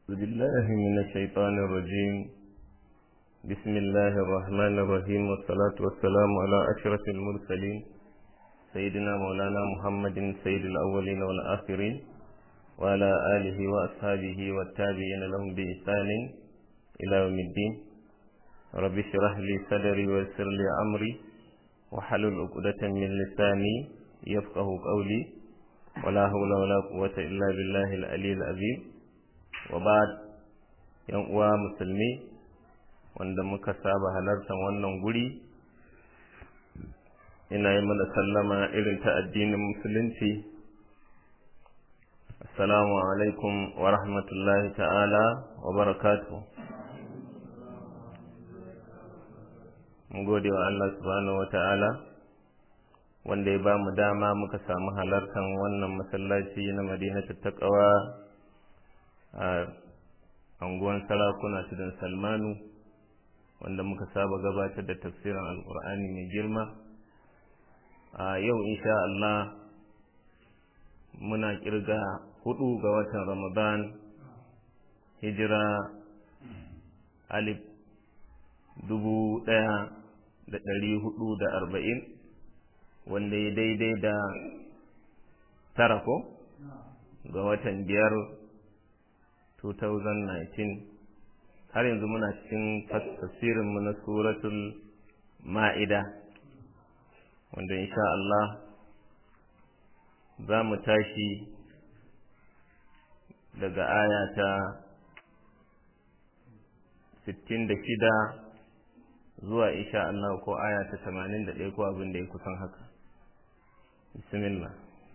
أعوذ بالله من الشيطان الرجيم بسم الله الرحمن الرحيم والصلاة والسلام على أشرف المرسلين سيدنا مولانا محمد سيد الأولين والآخرين وعلى آله وأصحابه والتابعين لهم بإحسان إلى يوم الدين رب اشرح لي صدري ويسر لي أمري وحلل عقدة من لساني يفقه قولي ولا حول ولا قوة إلا بالله العلي العظيم وبعد yan uwa musulmi wanda muka saba halartar wannan guri ina yi mana sallama irin ta addinin musulunci assalamu alaikum wa rahmatullahi ta'ala wa barakatuh mun gode wa Allah subhanahu wa ta'ala wanda ya ba mu dama muka samu halartar wannan masallaci na madinatu taqwa a anguwan sarakuna tudun salmanu wanda muka saba gabatar da tafsirin alkur'ani mai girma a yau insha Allah muna kirga hudu ga watan ramadan hijira alif dubu daya da dari hudu da arba'in wanda ya daidai da tara ko ga watan biyar 2019 har yanzu muna cikin tafsirinmu na suratul ma'ida wanda insha Allah za mu tashi daga aya ta 66 zuwa insha Allah ko aya ta 81 ko abin da ya kusan haka bismillah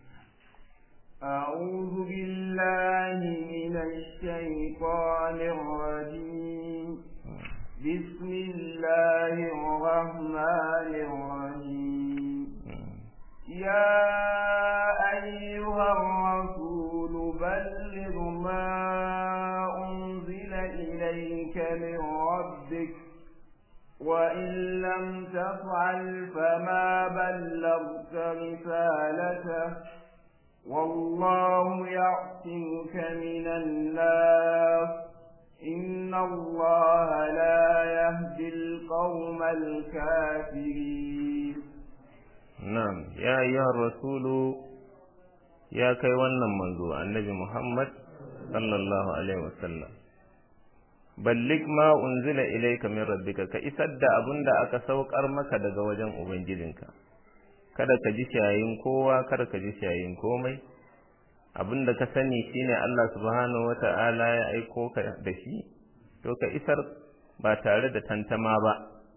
أعوذ بالله من الشيطان الرجيم بسم الله الرحمن الرحيم يا أيها الرسول بلغ ما أنزل إليك من ربك وإن لم تفعل فما بلغت رسالته والله يعصمك من الناس إن الله لا يهدي القوم الكافرين نعم يا أيها الرسول يا كي ونن منذ النبي محمد صلى الله عليه وسلم ballik ma unzila ilayka min rabbika ka isar da abin da aka saukar maka daga wajen ubangijinka kada ka ji shayin kowa kada ka ji shayin komai abin da ka sani shine Allah subhanahu wata'ala ya aiko ka da shi to ka isar ba tare da tantama ba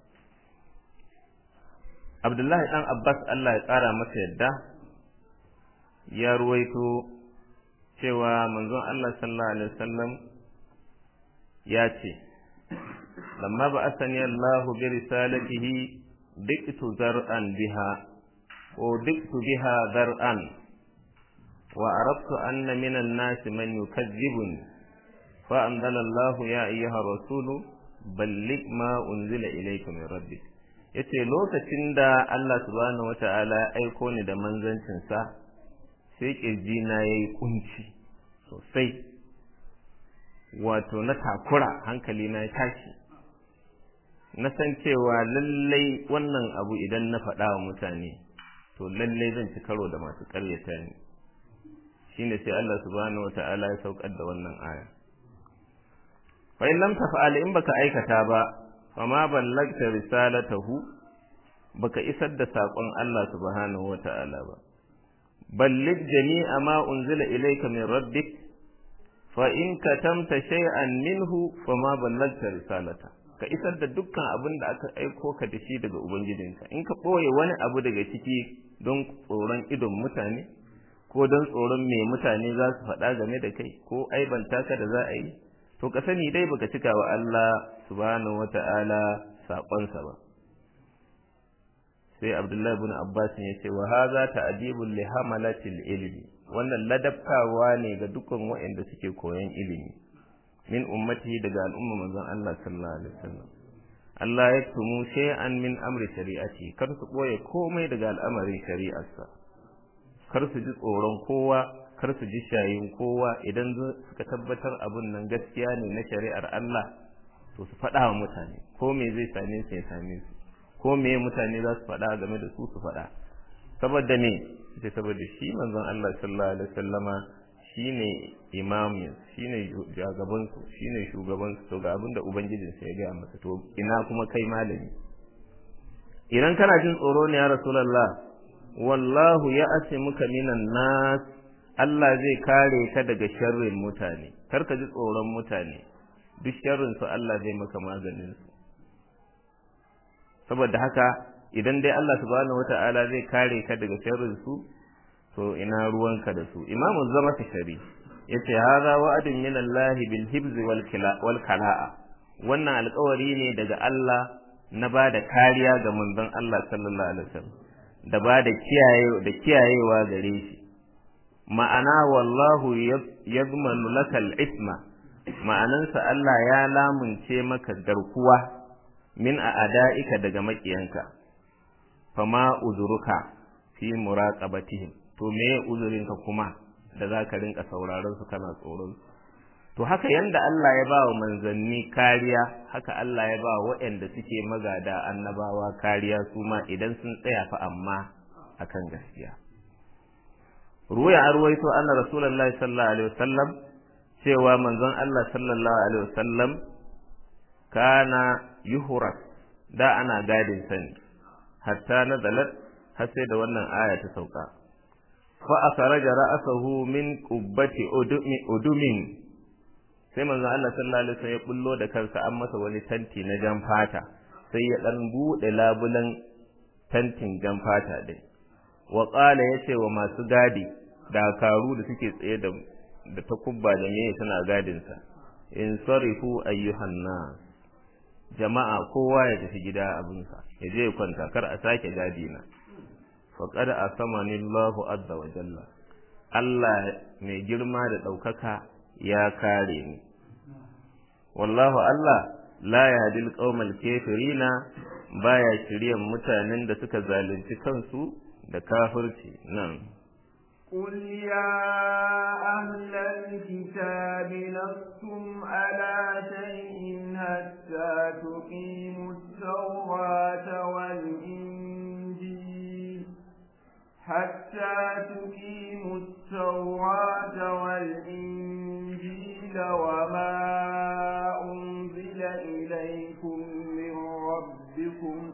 Abdullahi dan Abbas Allah ya tsara masa yadda ya ruwaito cewa manzon Allah sallallahu alaihi wasallam ya ce lamma ba asani Allah bi risalatihi diktu zar'an biha ودقت بها ذرعا وعرفت أن من الناس من يكذبني فأنزل الله يا أيها الرسول بلغ ما أنزل إليك من ربك yace lokacin da Allah subhanahu wata'ala ya aiko ni da manzancinsa sai ƙirjina ya yi kunci sosai wato na takura hankali na ya tashi na san cewa lallai wannan abu idan na faɗa wa mutane to lallai zan ci karo da masu ƙaryata ni shine sai Allah subhanahu wata'ala ya saukar da wannan aya fa in lam taf'al in baka aikata ba fa ma ballagta risalatahu baka isar da sakon Allah subhanahu wata'ala ba ballig jami'a ma unzila ilayka min rabbik fa in katamta shay'an minhu fa ma ballagta risalata ka isar da dukkan abin da aka aiko ka da shi daga ubangijinka in ka ɓoye wani abu daga ciki don tsoron idon mutane ko don tsoron me mutane za su faɗa game da kai ko aibanta ka da za a yi to ka sani dai baka cika wa Allah subhanahu wata'ala saƙonsa ba sai Abdullahi ibn Abbas ya ce wa hadha ta'dibul li hamalatil ilmi wannan ladabtawa ne ga dukkan waɗanda suke koyon ilimi min ummatihi daga al'umma manzon Allah sallallahu alaihi wasallam Allah ya tumu shay'an min amri shari'ati kar su boye komai daga al'amarin shari'arsa kar su ji tsoron kowa kar su ji shayin kowa idan suka tabbatar abun nan gaskiya ne na shari'ar Allah to su faɗa wa mutane ko me zai same su ya same su ko me mutane za su faɗa game da su su faɗa saboda me ce saboda shi manzon Allah sallallahu alaihi wasallama shine imamin shine jagaban su shine shugaban su to ga abin da ubangijin sa ya ga masa to ina kuma kai malami idan kana jin tsoro ne ya rasulullah wallahu ya asimuka minan nas Allah zai kare ka daga sharrin mutane kar ka ji tsoron mutane duk sharrin su Allah zai maka maganin su saboda haka idan dai Allah subhanahu wata'ala zai kare ka daga sharrin su to ina ruwanka da su imamu zama shari yace hadha wa'adun min Allah bil hibz wal wal kala'a wannan alƙawari ne daga Allah na ba da kariya ga manzon Allah sallallahu alaihi wasallam da ba da kiyaye da kiyayewa gare shi ma'ana wallahu yadmanu lakal isma ma'anansa Allah ya lamunce maka garkuwa min a ada'ika daga makiyanka fama uzuruka fi muraqabatihim to me uzurinka kuma da zaka rinka sauraron su kana tsoron to haka yanda Allah ya ba wa manzanni kariya haka Allah ya ba waɗanda suke magada annabawa kariya su ma idan sun tsaya fa amma akan gaskiya ruwaya an ruwaito anna rasulullahi sallallahu alaihi wasallam cewa manzon Allah sallallahu alaihi wasallam kana yuhras da ana gadin sani hatta nazalat har sai da wannan aya ta sauka fa akhraja ra'sahu min qubbati udumin sai manzon Allah sallallahu alaihi wasallam ya bullo da kansa an masa wani tanti na jan fata sai ya dan bude labulan tantin jan fata din wa qala yace wa masu gadi dakaru da suke tsaye da da takubba da meye suna gadin sa in sarifu ayyuhan nas jama'a kowa ya tafi gida abinsa ya je ya kwanta kar a sake gadi na faqad asamani Allahu azza wa jalla Allah mai girma da ɗaukaka ya kare ni wallahu Allah la yahdil qaumal kafirina baya shiryan mutanen da suka zalunci kansu da kafirci nan قل يا أهل الكتاب لستم على شيء حتى تقيموا التوراة والإنجيل حتى تقيموا التوراة والإنجيل وما أنزل إليكم من ربكم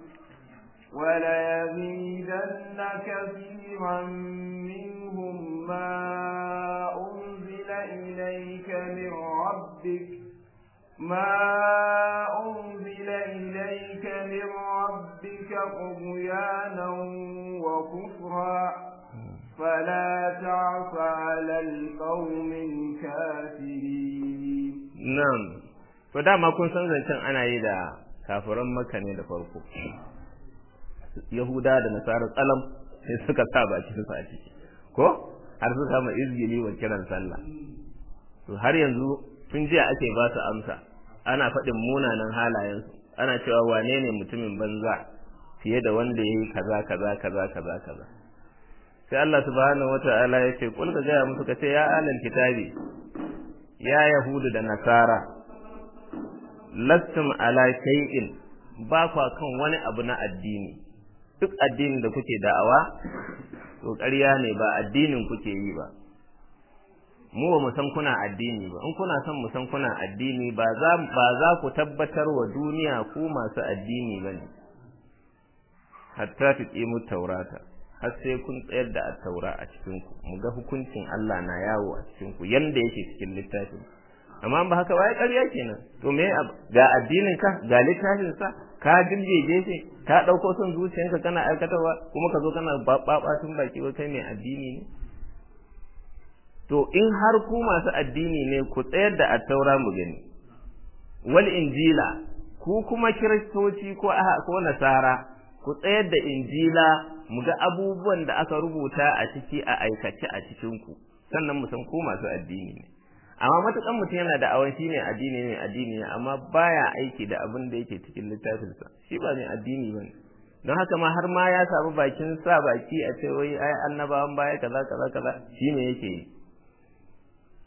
وليزيدن كثيرا منهم ما أنزل إليك من ربك ما أنزل إليك من ربك طغيانا وكفرا فلا تعف على القوم الكافرين نعم فدama kun san zancen ana yi da kafiran maka ne da farko yahuda da nasarar tsalam sai suka sa baki su a ciki ko har suka kama izgili wa kiran sallah to har yanzu tun jiya ake ba su amsa ana faɗin munanan halayensu ana cewa wane ne mutumin banza fiye da wanda ya yi kaza kaza kaza kaza kaza sai Allah subhanahu wata'ala ya ce kul ka gaya musu ka ce ya alal kitabi ya yahudu da nasara lastum ala shay'in ba kwa kan wani abu na addini duk addinin da kuke da'awa to ƙarya ne ba addinin kuke yi ba mu ba mu san kuna addini ba in kuna son mu san kuna addini ba za ba za ku tabbatar wa duniya ku masu addini bane hatta tuqimu taurata har sai kun tsayar da taura a cikin ku mu ga hukuncin Allah na yawo a cikin ku yanda yake cikin littafin amma ba haka wai ƙarya kenan to me ga addinin ka ga littafin sa ka dirjeje shi ka dauko son zuciyanka kana aikatawa kuma ka zo kana babatun baki ba kai mai addini ne to in har ku masu addini ne ku tsayar da attaura mu gani wal injila ku kuma kiristoci ko ko nasara ku tsayar da injila mu ga abubuwan da aka rubuta a ciki a aikace a cikin ku sannan mu san ku masu addini ne amma matukan mutum yana da awan shine addini ne addini ne amma baya aiki da abin da yake cikin littafinsa shi ba mai addini bane don haka ma har ma ya samu bakin sa baki a ce wai ai annabawan baya kaza kaza kaza shine yake yi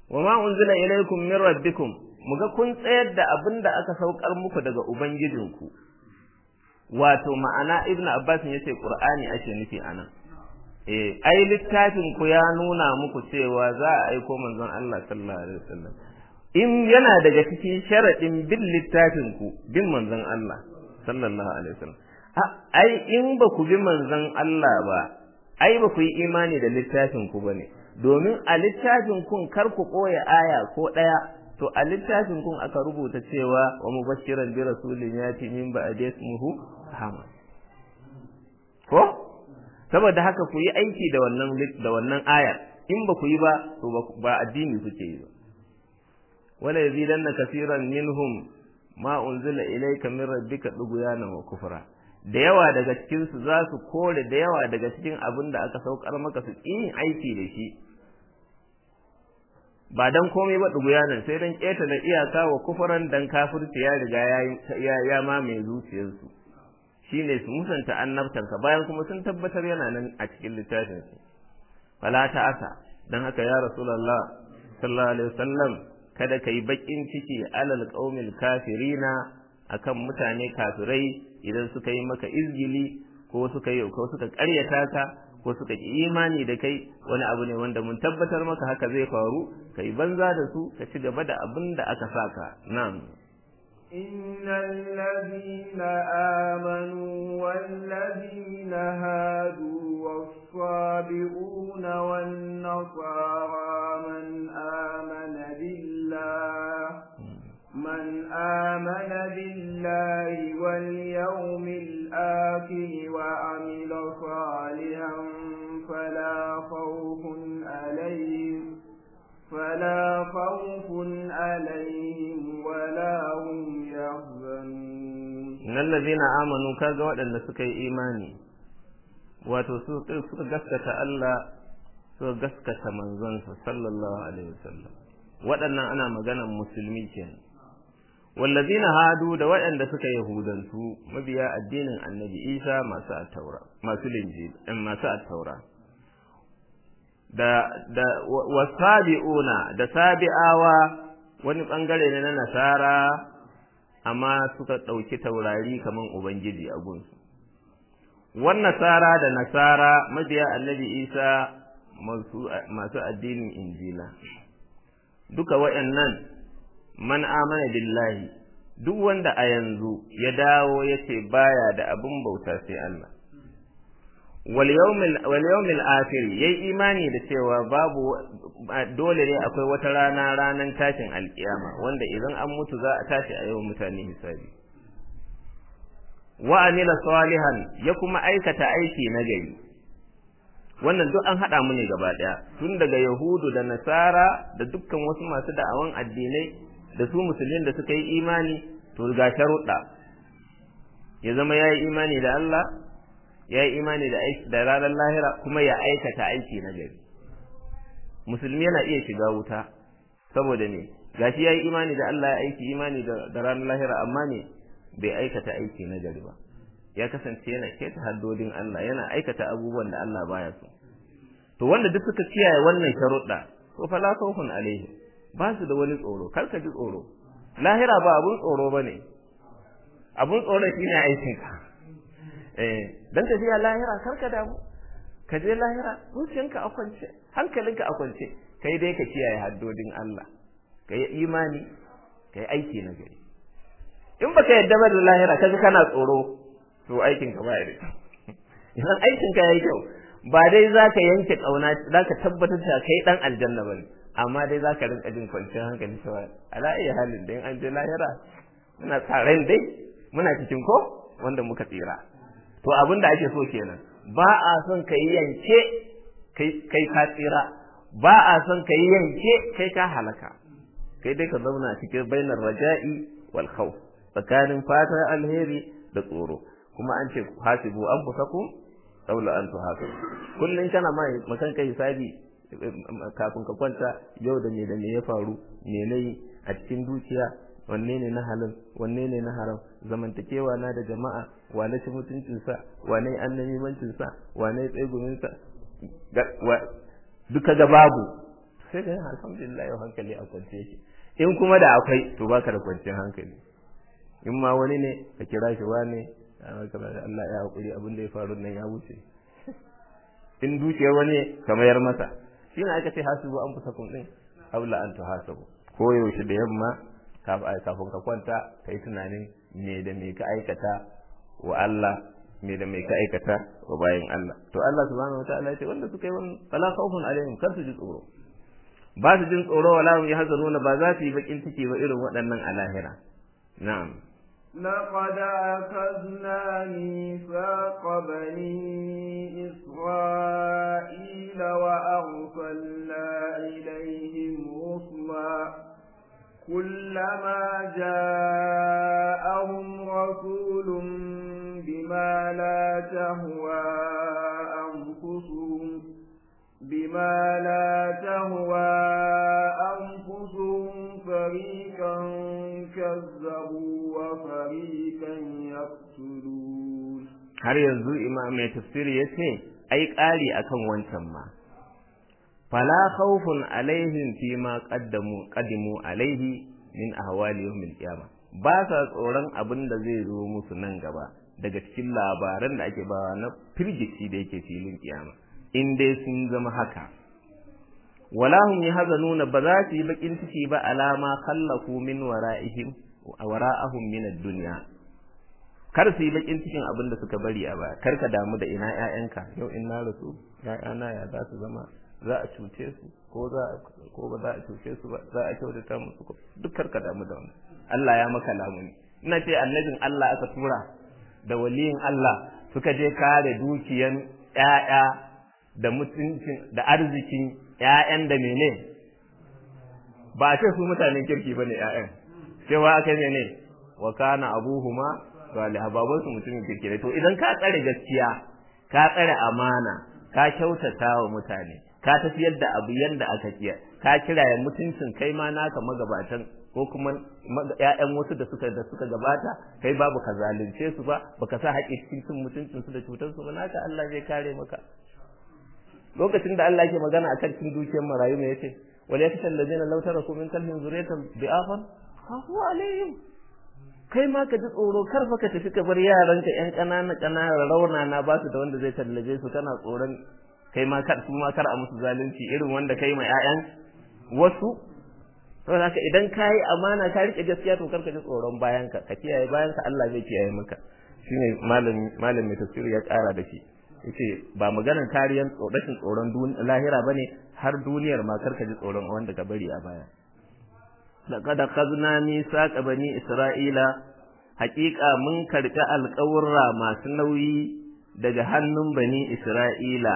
wa ma unzila ilaykum min rabbikum muga kun tsayar da abin da aka saukar muku daga ubangijinku wato ma'ana ibn abbas yace qur'ani ake nufi anan eh ai littafin ku ya nuna muku cewa za a aiko manzon Allah sallallahu alaihi wasallam in yana daga cikin sharadin bin littafin ku bin manzon Allah sallallahu alaihi wasallam ai in ba ku bi manzon Allah ba ai ba ku yi imani da littafin ku bane domin a littafin kun kar ku koya aya ko daya to a littafin kun aka rubuta cewa wa mubashiran bi rasulin yati min ba'di ismuhu Ahmad ko saboda haka ku yi aiki da wannan da wannan ayar in ba ku yi ba to ba addini kuke yi ba wala yazidanna kaseeran minhum ma unzila ilayka min rabbika duguyana wa kufra da yawa daga cikin su za su kore da yawa daga cikin abin da aka saukar maka su yin aiki da shi ba dan komai ba duguyanan sai dan keta da iyaka wa kufuran dan kafirci ya riga ya ya mamaye zuciyarsu shine su musanta annabtanka bayan kuma sun tabbatar yana nan a cikin littafin su fala ta'asa dan haka ya rasulullah sallallahu alaihi wasallam kada kai bakin ciki alal qaumil kafirina akan mutane kafirai idan suka yi maka izgili ko suka yi ko suka ƙaryata ka ko suka ki imani da kai wani abu ne wanda mun tabbatar maka haka zai faru kai banza da su ka ci gaba da abin da aka saka na'am إن الذين آمنوا والذين هادوا والصابئون والنصارى من آمن بالله من آمن بالله واليوم الآخر وعمل صالحا فلا خوف عليهم فلا خوف عليهم ولا هم يحزنون إن الذين آمنوا كذا وأن سكي إيماني wato suka gaskata Allah suka gaskata manzonsa sallallahu alaihi wasallam waɗannan ana maganan musulmi kenan wallazina hadu da waɗanda suka yahudantu mabiya addinin annabi Isa masu attaura masu linjil masu attaura da da wasabi'una da sabi'awa wani bangare ne na nasara amma suka ɗauki taurari kaman ubangiji a gunsu wan nasara da nasara mabiya annabi isa masu addinin injila duka waɗannan man amana billahi duk wanda a yanzu ya dawo ya ce baya da abin bauta sai Allah wal yawmil akhir yayi imani da cewa babu dole ne akwai wata rana ranan tashin alkiyama wanda idan an mutu za a tashi a yau mutane hisabi wa amila salihan ya kuma aikata aiki na gari wannan duk an hada mu ne gaba daya tun daga yahudu da nasara da dukkan wasu masu da'awan addinai da su musulmin da suka yi imani to ga sharuɗa ya zama ya yi imani da Allah ya yi imani da aiki da ranar lahira kuma ya aikata aiki na gari musulmi yana iya shiga wuta saboda ne gashi ya yi imani da Allah ya aiki imani da ranar lahira amma ne bai aikata aiki na gari ba ya kasance yana keta haddodin Allah yana aikata abubuwan da Allah baya so to wanda duk suka kiyaye wannan sharuɗa to fala khawfun alaihi ba su da wani tsoro kar ka ji tsoro lahira ba abun tsoro bane abun tsoro shine aikin ka eh dan tafiya lahira kar ka damu ka je lahira zuciyanka a kwance hankalinka a kwance kai dai ka kiyaye haddodin Allah kai imani kai aiki na gari in baka yadda ba da lahira kaga kana tsoro to aikin ka ba ya idan aikin ka yayi kyau ba dai zaka yanke kauna zaka tabbatar da kai dan aljanna bane amma dai zaka rinka jin kwanciyar hankali cewa ala ayi halin da in an je lahira muna tsaren dai muna cikin ko wanda muka tsira to abin da ake so kenan ba a son kai yanke kai kai ka tsira ba a son kai yanke kai ka halaka kai dai ka zauna cikin bainar raja'i wal khawf tsakanin fatan alheri da tsoro kuma an ce hasibu an fusakum qabla an tuhasibu kullun kana mai makan kai hisabi kafin ka kwanta yau da me da me ya faru me nayi a cikin dukiya wanne ne na halal wanne ne na haram zamantakewa na da jama'a wane ci mutuncin sa wane annamimancin sa wane tsegumin sa duka ga babu sai ka alhamdulillah yau hankali a kwance shi in kuma da akwai to baka da kwanciyar hankali in ma wani ne ka kira shi wane Allah ya hakuri abin da ya faru nan ya wuce in dukiyar wani ka mayar masa shi ne aka ce hasibu an fusa kun din aula an tuhasabu ko yaushe da yamma kafin ka kwanta ka yi tunanin me da me ka aikata wa Allah me da me ka aikata wa bayan Allah to Allah subhanahu wataala ya ce wanda suka yi wannan fala khawfun alaihim kar su ji tsoro ba su jin tsoro wala hum yahzanuna ba za su yi bakin ciki ba irin waɗannan a lahira na'am لقد أخذنا ميثاق بني إسرائيل وأرسلنا إليهم رسلا كلما جاءهم رسول بما لا تهوى أنفسهم بما لا تهوى أنفسهم فريقا كذبوا وفريقا يقتلون har yanzu imam mai tafsiri ya ce ai ƙari akan wancan ma fala khawfun alaihim fi ma qaddamu qadimu alaihi min ahwali yawmil qiyamah ba sa tsoron abin da zai zo musu nan gaba daga cikin labaran da ake bawa na firgici da yake filin kiyama in dai sun zama haka wala hum yahzanuna ba za su yi bakin ciki ba alama khallafu min wara'ihim wara'ahum min ad-dunya kar su yi bakin cikin abin da suka bari a baya kar ka damu da ina ƴaƴanka yau in na rasu ƴaƴana ya za su zama za a cuce su ko za ko ba za a cuce su ba za a kyautata musu ko duk kar ka damu da wannan Allah ya maka lamuni ina ce annabin Allah aka tura da waliyin Allah suka je kare dukiyan ƴaƴa da mutuncin da arzikin ƴaƴan da mene ba a ce su mutanen kirki bane ƴaƴan cewa aka mene wa kana abuhuma salih baban su mutumin kirki ne to idan ka tsare gaskiya ka tsare amana ka kyautata wa mutane ka tafiyar da abu yanda aka kiya ka kiraye mutuncin kai ma naka magabatan ko kuma ƴaƴan wasu da suka da suka gabata kai babu ka zalunce su ba baka sa haƙƙi cikin cin mutuncin su da cutar su ba naka Allah zai kare maka lokacin da Allah yake magana akan cin dukiyar marayu me yace wal yakshal ladina law taraku min kalbin zuriyatan bi'afan khafu alaihim kai ma ka ji tsoro kar fa ka tafi ka bar yaranka ƴan ƙanana ƙanana rauna na ba su da wanda zai tallaje su kana tsoron kai ma kar su ma kar a musu zalunci irin wanda kai ma ƴaƴan wasu saboda haka idan ka yi amana ka rike gaskiya to kar ka ji tsoron bayanka ka kiyaye bayanka Allah zai kiyaye maka shine malam malam mai tafsiri ya ƙara da shi yace ba maganar kariyan rashin tsoron lahira bane har duniyar ma kar ka ji tsoron wanda ka bari a baya laqad khazna misaqa bani isra'ila haƙiƙa mun karɓi alƙawurra masu nauyi daga hannun bani isra'ila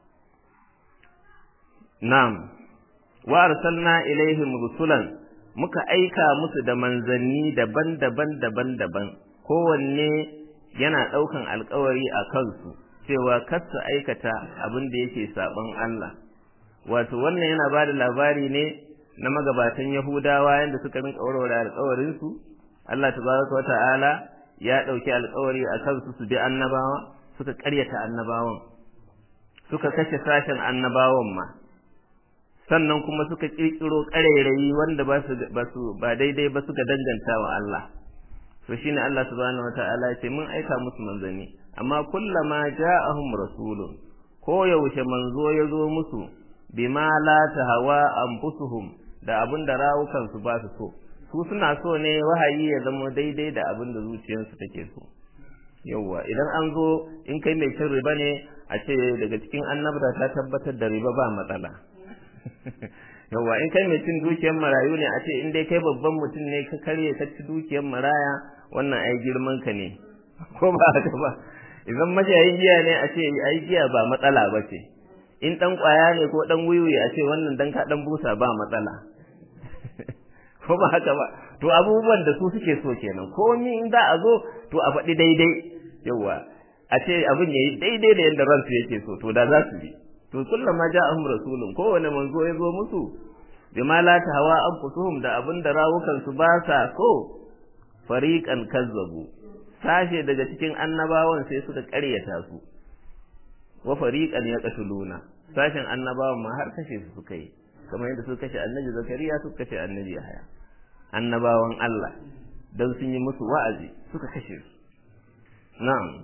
na'am wa arsalna ilaihim rusulan muka aika musu da manzanni daban-daban daban-daban kowanne yana ɗaukan alƙawari a kansu cewa kar su aikata abin da yake saɓon Allah wato wannan yana ba da labari ne na magabatan Yahudawa yadda suka rinka warware alƙawarinsu Allah tabaraka wa ta'ala ya ɗauki alƙawari a kansu su bi annabawa suka ƙaryata annabawan suka kashe sashen annabawan ma sannan kuma suka ƙirƙiro ƙarairayi wanda ba su ba su ba daidai ba suka danganta wa Allah to shine Allah subhanahu wa ta'ala ya ce mun aika musu manzanni amma kullama ja'ahum rasulun ko yaushe manzo ya zo musu bima la tahawa anfusuhum da abin da rawukansu ba su so su suna so ne wahayi ya zama daidai da abin da zuciyarsu take so yawwa idan an zo in kai mai cin riba ne a ce daga cikin annabta ta tabbatar da riba ba matsala yawwa in kai mai cin dukiyar marayu ne a ce in dai kai babban mutum ne ka karye ka ci dukiyar maraya wannan ai girman ka ne ko ba haka ba idan mashayin giya ne a ce ai giya ba matsala ba ce in dan kwaya ne ko dan wiwi a ce wannan dan ka dan busa ba matsala ko ba haka ba to abubuwan da su suke so kenan ko ni in za a zo to a faɗi daidai yawa a ce abin yayi daidai da yadda ransu yake so to da za su bi to kullum ma ja'ahum rasulun kowane manzo ya zo musu bima la hawa anfusuhum da abin da rawukan su ba sa so fariqan kazzabu sashe daga cikin annabawan sai suka ƙaryata su wa fariqan yaqtuluna sashen annabawan ma har kashe su suka yi kamar yadda suka kashe annabi zakariya suka kashe annabi yahaya annabawan Allah dan sun yi musu wa'azi suka kashe su na'am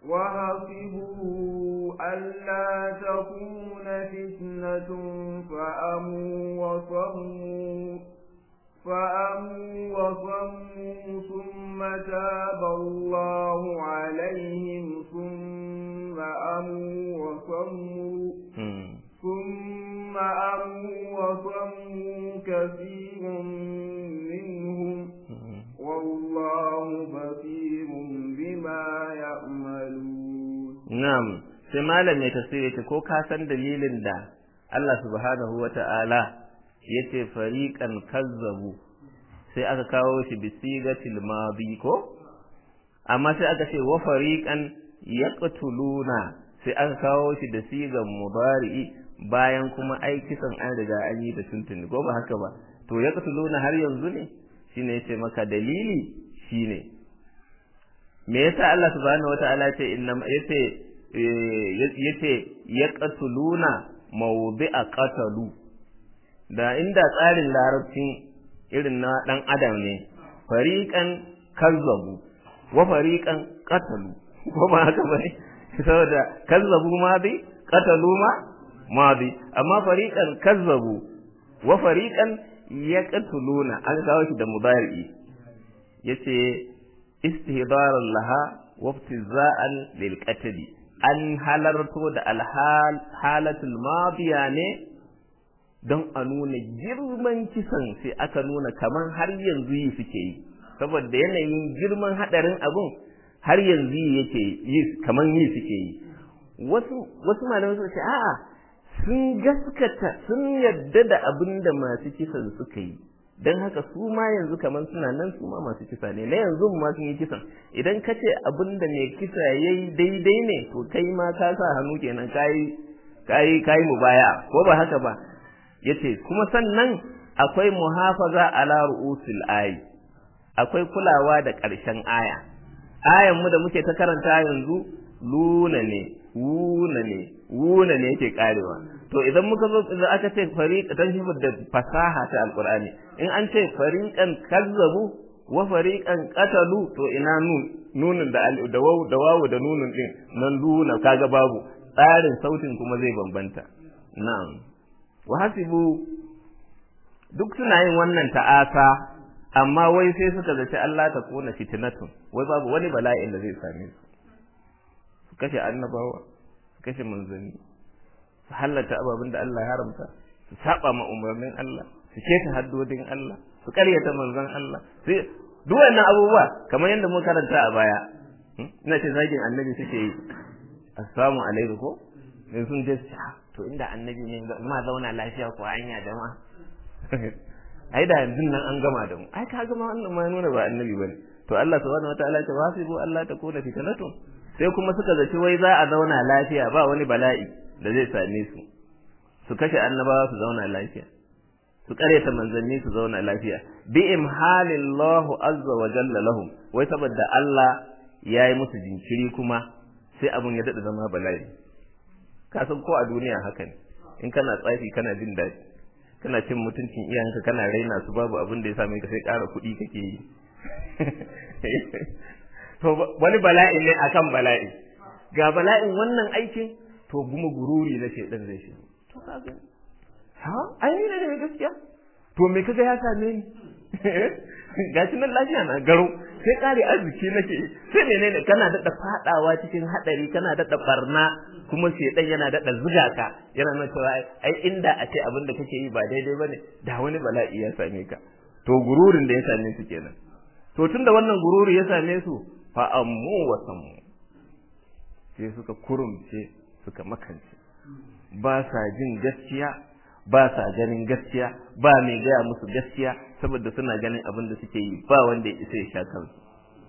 وحسبوا ألا تكون فتنة فأموا وصموا فأموا وصموا ثم تاب الله عليهم ثم أموا وصموا ثم أموا وصموا كثير منهم والله بصير بما يعملون نعم sai malam mai tafsiri ce ko ka san dalilin da Allah subhanahu wa ta'ala ya ce fariƙan kazzabu sai aka kawo shi bisigatil madi ko amma sai aka ce wa fariƙan yaqtuluna sai aka kawo shi da sigan mudari'i bayan kuma ai kisan an riga an yi da tuntuni ko ba haka ba to yaqtuluna har yanzu ne shine yace maka dalili shine me yasa Allah subhanahu wataala ce inna yace yace yaqtuluna mawdi'a qatalu da inda tsarin larabcin irin na dan adam ne fariqan kazzabu wa fariqan qatalu ko ba haka bane saboda kazzabu ma bi qatalu ma ma bi amma fariqan kazzabu wa fariqan yaqtuluna an kawo shi da mudari yace istihdaran laha wa iftiza'an lil qatl an halarto da alhal halatul madiya ne don a nuna girman kisan sai aka nuna kaman har yanzu yi suke yi saboda yanayin girman hadarin abun har yanzu yake yi kaman yi suke yi wasu wasu malamai suka ce a'a sun gaskata sun yadda da abin da masu kisan suka yi don haka su ma yanzu kamar suna nan su ma masu kisa ne na yanzu ma sun yi kisan idan ka ce abin da mai kisa ya yi daidai ne to kai ma ka sa hannu kenan kayi kayi kayi mu baya ko ba haka ba yace kuma sannan akwai muhafaza ala ru'usil ayi akwai kulawa da ƙarshen aya ayan mu da muke ta karanta yanzu luna ne wuna ne wuna ne yake karewa to idan muka zo idan aka ce fariq dan shi da fasaha ta alqur'ani in an ce fariqan kazzabu wa fariqan qatalu to ina nun nunun da da wawu da wawu da nunun din nan luna kaga babu tsarin sautin kuma zai bambanta na'am wa hasibu duk suna yin wannan ta'asa amma wai sai suka zaci Allah ta kona fitnatun wai babu wani bala'in da zai same su su kashe annabawa su kashe manzanni su hallata ababin da Allah ya haramta su saba ma umarnin Allah su keta haddodin Allah su karyata manzon Allah sai duk wannan abubuwa kamar yadda muka karanta a baya ina ce zagin annabi suke yi assalamu alaikum ko in sun je to inda annabi ne ma zauna lafiya ko hanya jama'a ai da yanzu nan an gama da mu ai ka gama wannan ma nuna ba annabi bane to Allah subhanahu wataala ce wasibu Allah ta kona fitnatun sai kuma suka zaci wai za a zauna lafiya ba wani bala'i da zai same su su kashe annabawa su zauna lafiya su karyata manzanni su zauna lafiya bi imhalillahu azza wa jalla lahum wai saboda Allah ya yi musu jinkiri kuma sai abun ya dada zama bala'i ka san ko a duniya haka ne in kana tsafi kana jin daɗi kana cin mutuncin iyayenka kana raina su babu abin da ya same ka sai ƙara kuɗi kake yi to wani bala'i ne akan bala'i ga bala'in wannan aikin to kuma gururi na shedan zai shi to kaga ha ai ne ne gaskiya to me kaga ya same ni gashi nan lafiya na garo sai kare arziki nake sai menene kana daɗa fadawa cikin hadari kana daɗa barna kuma shedan yana daɗa zuga ka yana nuna cewa ai inda a ce abin da kake yi ba daidai bane da wani bala'i ya same ka to gururin da ya same su kenan to tunda wannan gururi ya same su fa ammu wa sammu sai suka kurumce suka makance ba sa jin gaskiya ba sa ganin gaskiya ba mai gaya musu gaskiya saboda suna ganin abin da suke yi ba wanda ya isa ya sha kansu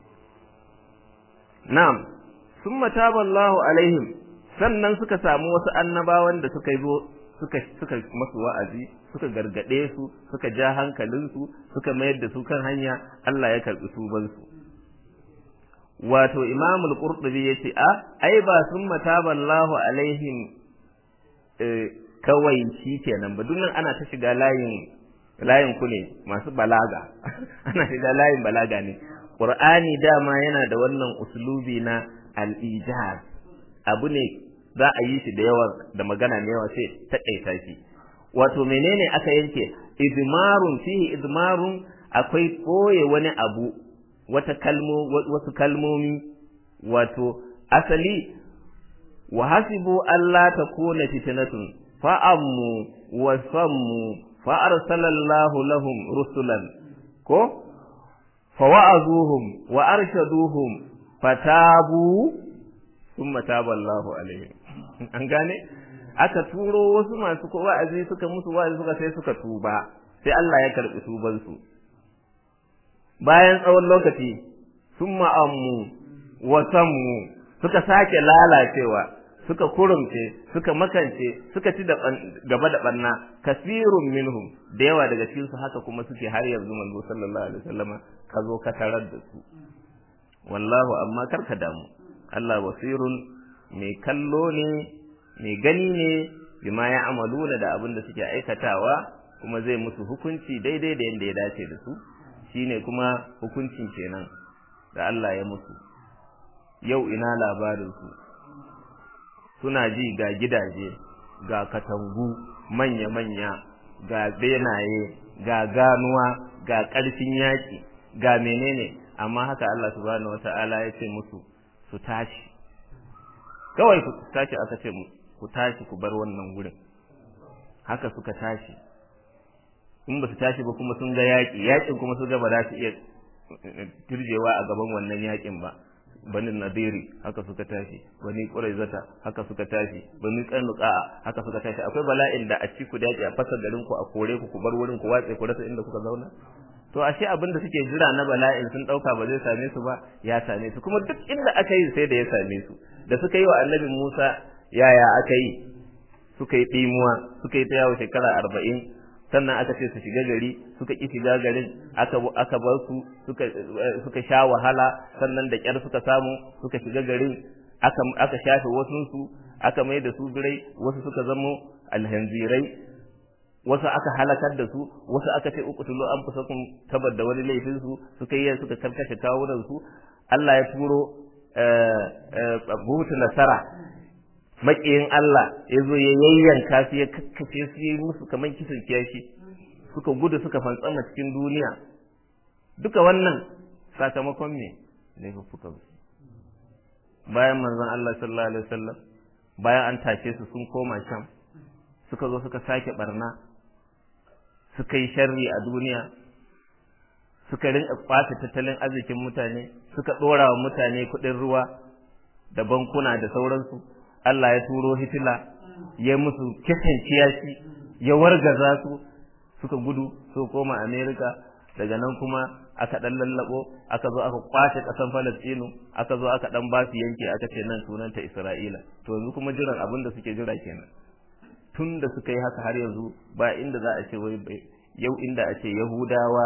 na'am summa taballahu alaihim sannan suka samu wasu annabawan da suka zo suka suka masu wa'azi suka gargade su suka ja hankalinsu suka mayar da su kan hanya Allah ya karbi tubansu wato imam al-qurtubi yace a ai ba sun mataballahu alaihim kawai shi kenan ba nan ana ta shiga layin layin ku ne masu balaga ana shiga layin balaga ne qur'ani dama yana da wannan uslubi na al-ijaz abu ne za a yi shi da yawa da magana ne yawa sai taƙaita shi wato menene aka yanke idmarun fihi idmarun akwai koye wani abu wata kalmo wasu kalmomi wato asali wa hasibu alla takuna fitnatun fa ammu wa sammu fa arsalallahu lahum rusulan ko fa wa'azuhum wa arshaduhum fatabu thumma taba Allahu alaihim an gane aka turo wasu masu ko wa'azi suka musu wa'azi suka sai suka tuba sai Allah ya karbi tuban su bayan tsawon lokaci summa ammu wa sammu suka sake lalacewa suka kurumce suka makance suka ci gaba da barna kasirun minhum da yawa daga cikin su haka kuma suke har yanzu manzo sallallahu alaihi wasallama ka zo ka tarar da su wallahu amma karka damu Allah basirun mai kallo ne mai gani ne bima ya amaluna da abin da suke aikatawa kuma zai musu hukunci daidai da yadda ya dace da su shine kuma hukuncin kenan da Allah ya musu yau ina labarin su suna ji ga gidaje ga katangu manya-manya ga benaye ga ganuwa ga ƙarfin yaƙi ga menene amma haka Allah subhanahu wata'ala ya ce musu su tashi kawai ku tashi aka ce ku tashi ku bar wannan gurin haka suka tashi in ba su tashi ba kuma sun ga yaƙi yaƙin kuma su ga ba za su iya turjewa a gaban wannan yaƙin ba bani nadiri haka suka tashi bani quraizata haka suka tashi bani qanuqa haka suka tashi akwai bala'in da a ci ku daji a fasa garin ku a kore ku ku bar wurin ku watse ku rasa inda kuka zauna to ashe abin da suke jira na bala'in sun dauka ba zai same su ba ya same su kuma duk inda aka yi sai da ya same su da suka yi wa annabi Musa yaya aka yi suka yi dimuwa suka yi ta yawo shekara arba'in sannan aka ce su shiga gari suka ki shiga garin aka aka bar su suka suka sha wahala sannan da kyar suka samu suka shiga garin aka aka shafe wasun su aka mai da su birai wasu suka zamo alhanzirai wasu aka halakar da su wasu aka ce uqtulu anfusakum tabar da wani laifin su suka yi suka karkashe kawunan su Allah ya turo buhutu nasara maƙiyin Allah ya zo ya yayyanka su ya kakkace su yi musu kamar kisan kiyashi suka gudu suka fantsama cikin duniya duka wannan sakamakon me laifuffukan su bayan manzon Allah sallallahu alaihi wasallam bayan an tashe su sun koma sham suka zo suka sake barna suka yi sharri a duniya suka rinka kwace tattalin arzikin mutane suka ɗora wa mutane kuɗin ruwa da bankuna da sauransu Allah ya turo hitila ya musu kisan kiyashi ya wargaza su suka gudu su koma Amerika daga nan kuma aka dan lallabo aka zo aka kwace kasan Falastinu aka zo aka dan ba su yanki aka ce nan sunanta Isra'ila to yanzu kuma jiran abin da suke jira kenan tun da suka yi haka har yanzu ba inda za a ce wai yau inda a ce Yahudawa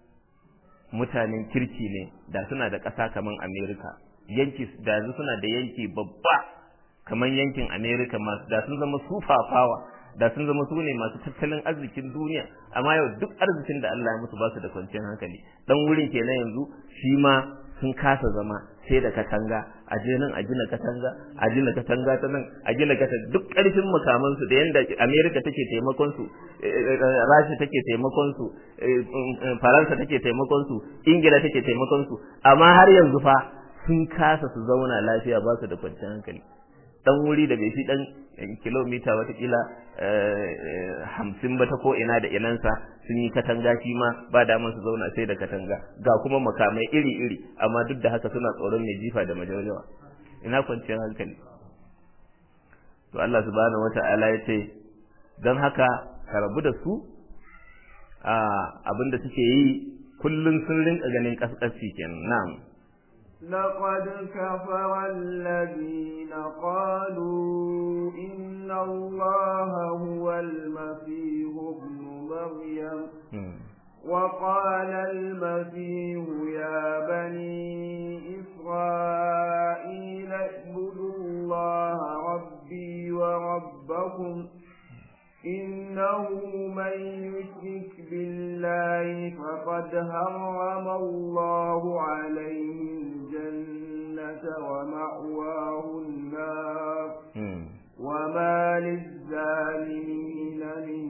mutanen kirki ne da suna da ƙasa kaman Amerika yanki da yanzu suna da yanki babba kamar yankin America masu da sun zama sufafawa da sun zama su ne masu tattalin arzikin duniya amma yau duk arzikin da Allah ya musu ba su da kwanciyar hankali dan wurin kenan yanzu shi ma sun kasa zama sai da katanga a je nan a gina katanga a gina katanga ta nan a gina kata duk ƙarfin makaman su da yanda America take taimakon su Rasha take taimakon su Faransa take taimakon su Ingila take taimakon su amma har yanzu fa sun kasa su zauna lafiya ba su da kwanciyar hankali dan wuri da bai fi dan kilomita watakila hamsin ba ta ko ina da inansa sun yi katanga shi ma ba daman su zauna sai da katanga ga kuma makamai iri-iri amma duk da haka suna tsoron mai jifa da majawajawa ina kwanciyar hankali to Allah subhanahu wata'ala ya ce don haka ka rabu da su abin da suke yi kullum sun rinka ganin kaskasci kenan na'am لقد كفر الذين قالوا إن الله هو المسيح ابن مريم وقال المسيح يا بني إسرائيل اعبدوا الله ربي وربكم إنه من يشرك بالله فقد هرم الله عليه الجنة ومأواه النار وما للظالمين من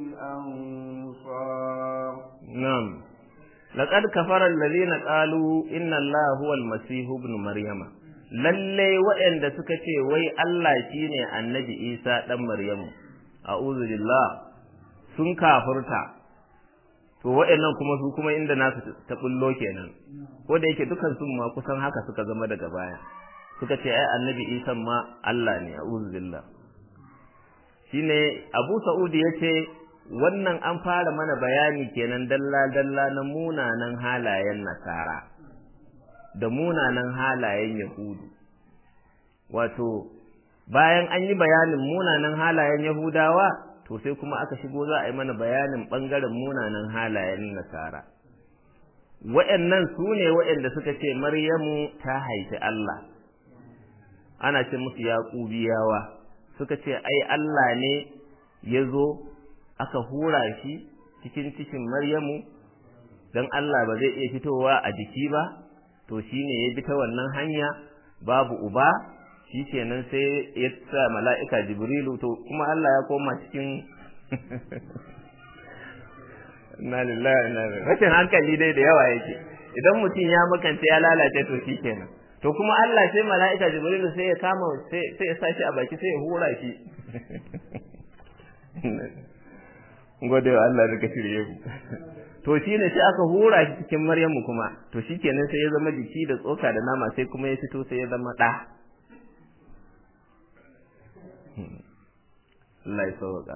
أنصار نعم لقد كفر الذين قالوا إن الله هو المسيح ابن مريم lalle waɗanda suka ce wai Allah shine annabi Isa ɗan Maryamu a'udhu billah sun kafurta to waɗannan kuma su kuma inda nasu ta bullo kenan ko da yake dukan sun ma kusan haka suka zama daga baya suka ce ai annabi Isa ma Allah ne a'udhu billah shine Abu Sa'ud yace wannan an fara mana bayani kenan dalla dalla na munanan halayen nasara da munanan halayen yahudu wato bayan an yi bayanin munanan halayen yahudawa to sai kuma aka shigo za a yi mana bayanin ɓangaren munanan halayen nasara wa'annan su ne wa'anda suka ce maryamu ta haifi Allah ana ce musu yaƙubiyawa suka ce ai Allah ne ya zo aka hura shi cikin cikin maryamu don Allah ba zai iya fitowa a jiki ba to shine ya bi ta wannan hanya babu uba shi kenan sai ya sa mala'ika jibrilu to kuma Allah ya koma cikin na lillahi na rashin hankali dai da yawa yake idan mutum ya makance ya lalace to shi kenan to kuma Allah sai mala'ika jibrilu sai ya kama sai ya sashi a baki sai ya hura shi gode wa Allah daga shirye ku to shi ne sai aka hura shi cikin Maryamu kuma to shi kenan sai ya zama jiki da tsoka da nama sai kuma ya fito sai ya zama ɗa Allah ya sauka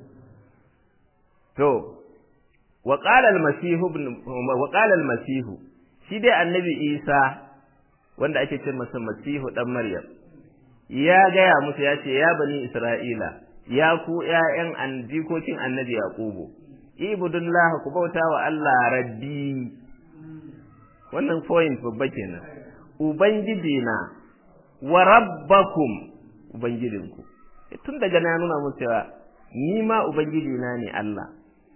to wa qala al-masih ibn wa qala al-masih shi dai annabi Isa wanda ake ce masa masihu dan Maryam ya gaya musu ya ce ya bani Isra'ila ya ku ƴaƴan an jikokin annabi Yaqubu ibudullah ku bauta wa Allah rabbi wannan point babba kenan ubangiji na wa rabbakum ubangijinku tun daga na nuna musu cewa ni ma ubangiji na ne Allah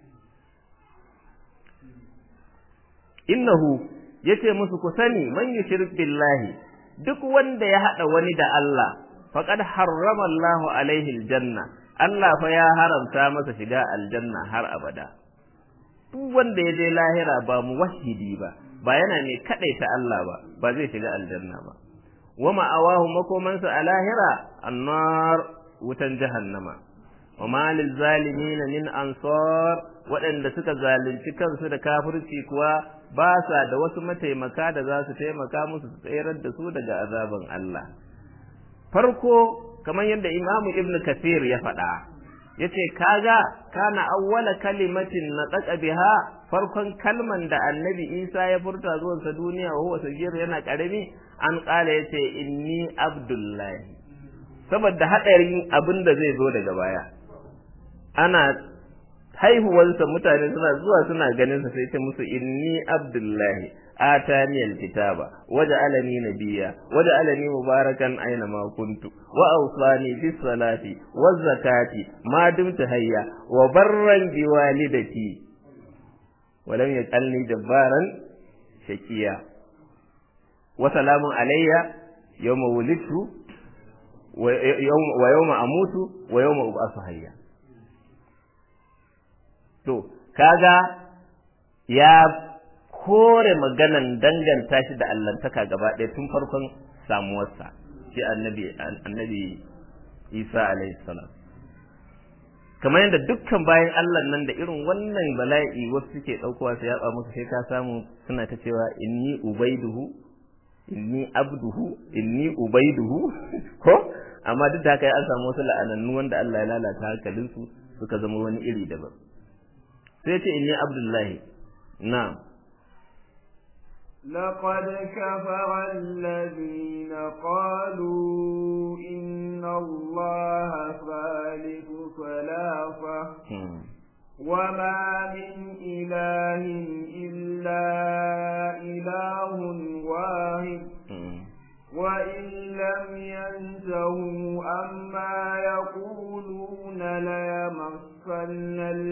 innahu yace musu ku sani man yushrik billahi duk wanda ya hada wani da Allah faqad harrama Allahu alaihi aljanna Allah fa ya haramta masa shiga aljanna har abada duk wanda ya je lahira ba muwahhidi ba ba yana ne kadaita Allah ba ba zai shiga aljanna ba wa ma'awahu makomansa a lahira annar wutan jahannama wa ma lil zalimin min ansar waɗanda suka zalunci kansu da kafirci kuwa ba sa da wasu mataimaka da za su taimaka musu su tsayar da su daga azaban Allah farko kamar yadda Imam Ibn Kathir ya faɗa yace kaga kana awwala kalimatin nataqa biha farkon kalman da Annabi Isa ya furta zuwan sa duniya wa huwa sagir yana karami an kala yace inni abdullahi saboda hadarin abin da zai zo daga baya ana haihuwarsa mutane suna zuwa suna ganin sa sai ce musu inni abdullahi atani alkitaba waja'alani nabiyya waja'alani mubarakan aina ma kuntu wa awsani bis salati waz zakati ma dumtu hayya wa barran bi walidati wa lam yaj'alni jabbaran shakiya wa salamun alayya yawma wulidtu wa yawma amutu wa yawma ub'asu hayya to kaga ya kore maganan danganta shi da allantaka gaba ɗaya tun farkon samuwarsa shi annabi annabi isa alaihi salam kamar yadda dukkan bayan allah nan da irin wannan bala'i wasu suke ɗaukowa su yaba musu sai ka samu suna ta cewa inni ubaiduhu inni abduhu inni ubaiduhu ko amma duk da haka an samu wasu la'anannu wanda allah ya lalata hankalinsu suka zama wani iri daban sai ce inni abdullahi na'am لقد كفر الذين قالوا إن الله ثالث ثلاثة وما من إله إلا إله واحد وإن لم ينتهوا أما يقولون ليمسن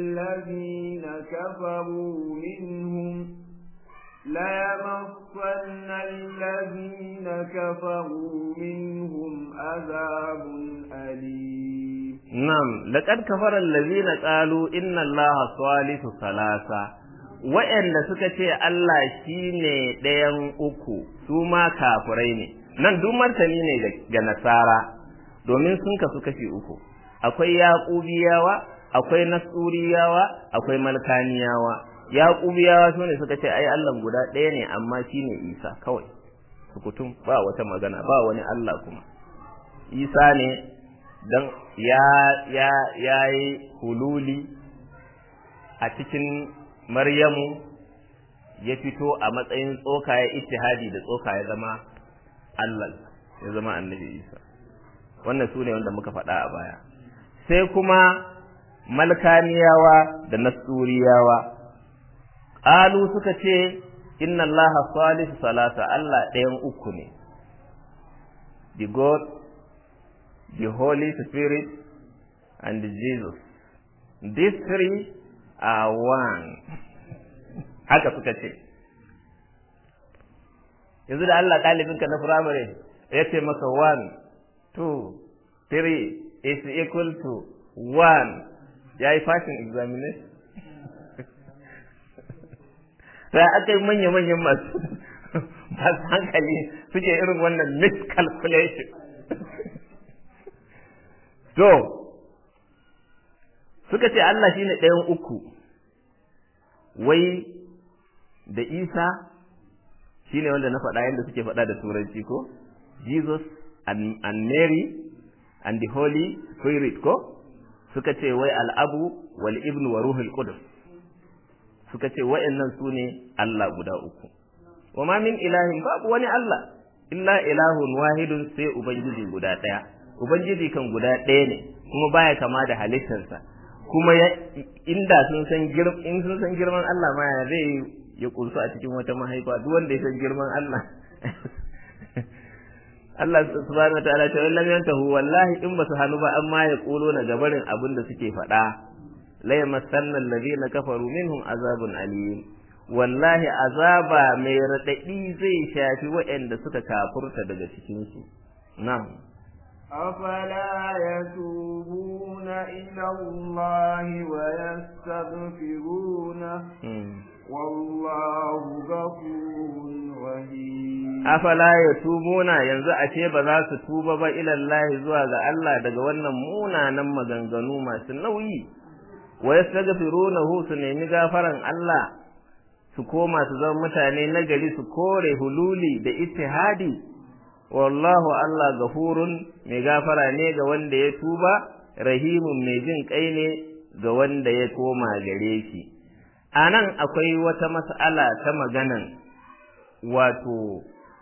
يمصن الذين كفروا منهم عذاب أليم نعم لقد كفر الذين قالوا إن الله ثالث ثلاثة wa'anda suka ce Allah shine ɗayan uku su ma kafirai ne nan duk martani ne ga nasara domin sun kasu kashi uku akwai yaqubiyawa akwai nasuriyawa akwai malkaniyawa yaqubiyawa sune suka ce ai Allah guda ɗaya ne amma shine Isa kawai sukutum ba wata magana ba wani Allah kuma Isa ne dan ya ya yayi hululi a cikin Maryamu ya fito a matsayin tsoka ya ittihadi da tsoka ya zama Allah ya zama annabi Isa wannan sune wanda muka faɗa a baya sai kuma malkaniyawa da nasuriyawa qalu suka ce inna allaha salisu salasa Allah ɗayan uku ne the god the holy spirit and jesus these three are one haka suka ce yanzu da Allah ɗalibinka na firamare ya ce maka one two three is equal to one ya yi fashin examination sai aka yi manya-manyan masu masu hankali suke irin wannan miscalculation to suka ce Allah shine ɗayan uku wai da Isa shine wanda na faɗa yadda suke faɗa da turanci ko Jesus and, and Mary and the Holy Spirit ko suka ce wai al'abu wal ibnu wa ruhul qudus suka ce wa'annan su ne Allah guda uku wa ma min ilahin babu wani Allah illa ilahun wahidun sai ubangiji guda ɗaya ubangiji kan guda ɗaya ne kuma baya kama da halittarsa kuma inda sun san in sun san girman Allah ma ya zai ya kursu a cikin wata mahaifa duk wanda ya san girman Allah Allah subhanahu wataala ta lam yantahu wallahi in basu hanu ba amma ya kulo na gabarin abin da suke faɗa la yamassanna alladhina kafaru minhum azabun alim wallahi azaba mai radadi zai shafi waɗanda suka kafurta daga cikin su na'am أفلا يتوبون إلى الله ويستغفرونه والله غفور رحيم afala yatubuna yanzu ashe ba za su tuba ba ila Allah zuwa ga Allah daga wannan munanan maganganu masu nauyi wa yastaghfirunahu su nemi gafaran Allah su koma su zama mutane nagari su kore hululi da ittihadi wallahu Allah gafurun mai gafara ne ga wanda ya tuba rahimun mai jin kai ne ga wanda ya koma gare shi anan akwai wata mas'ala ta maganan wato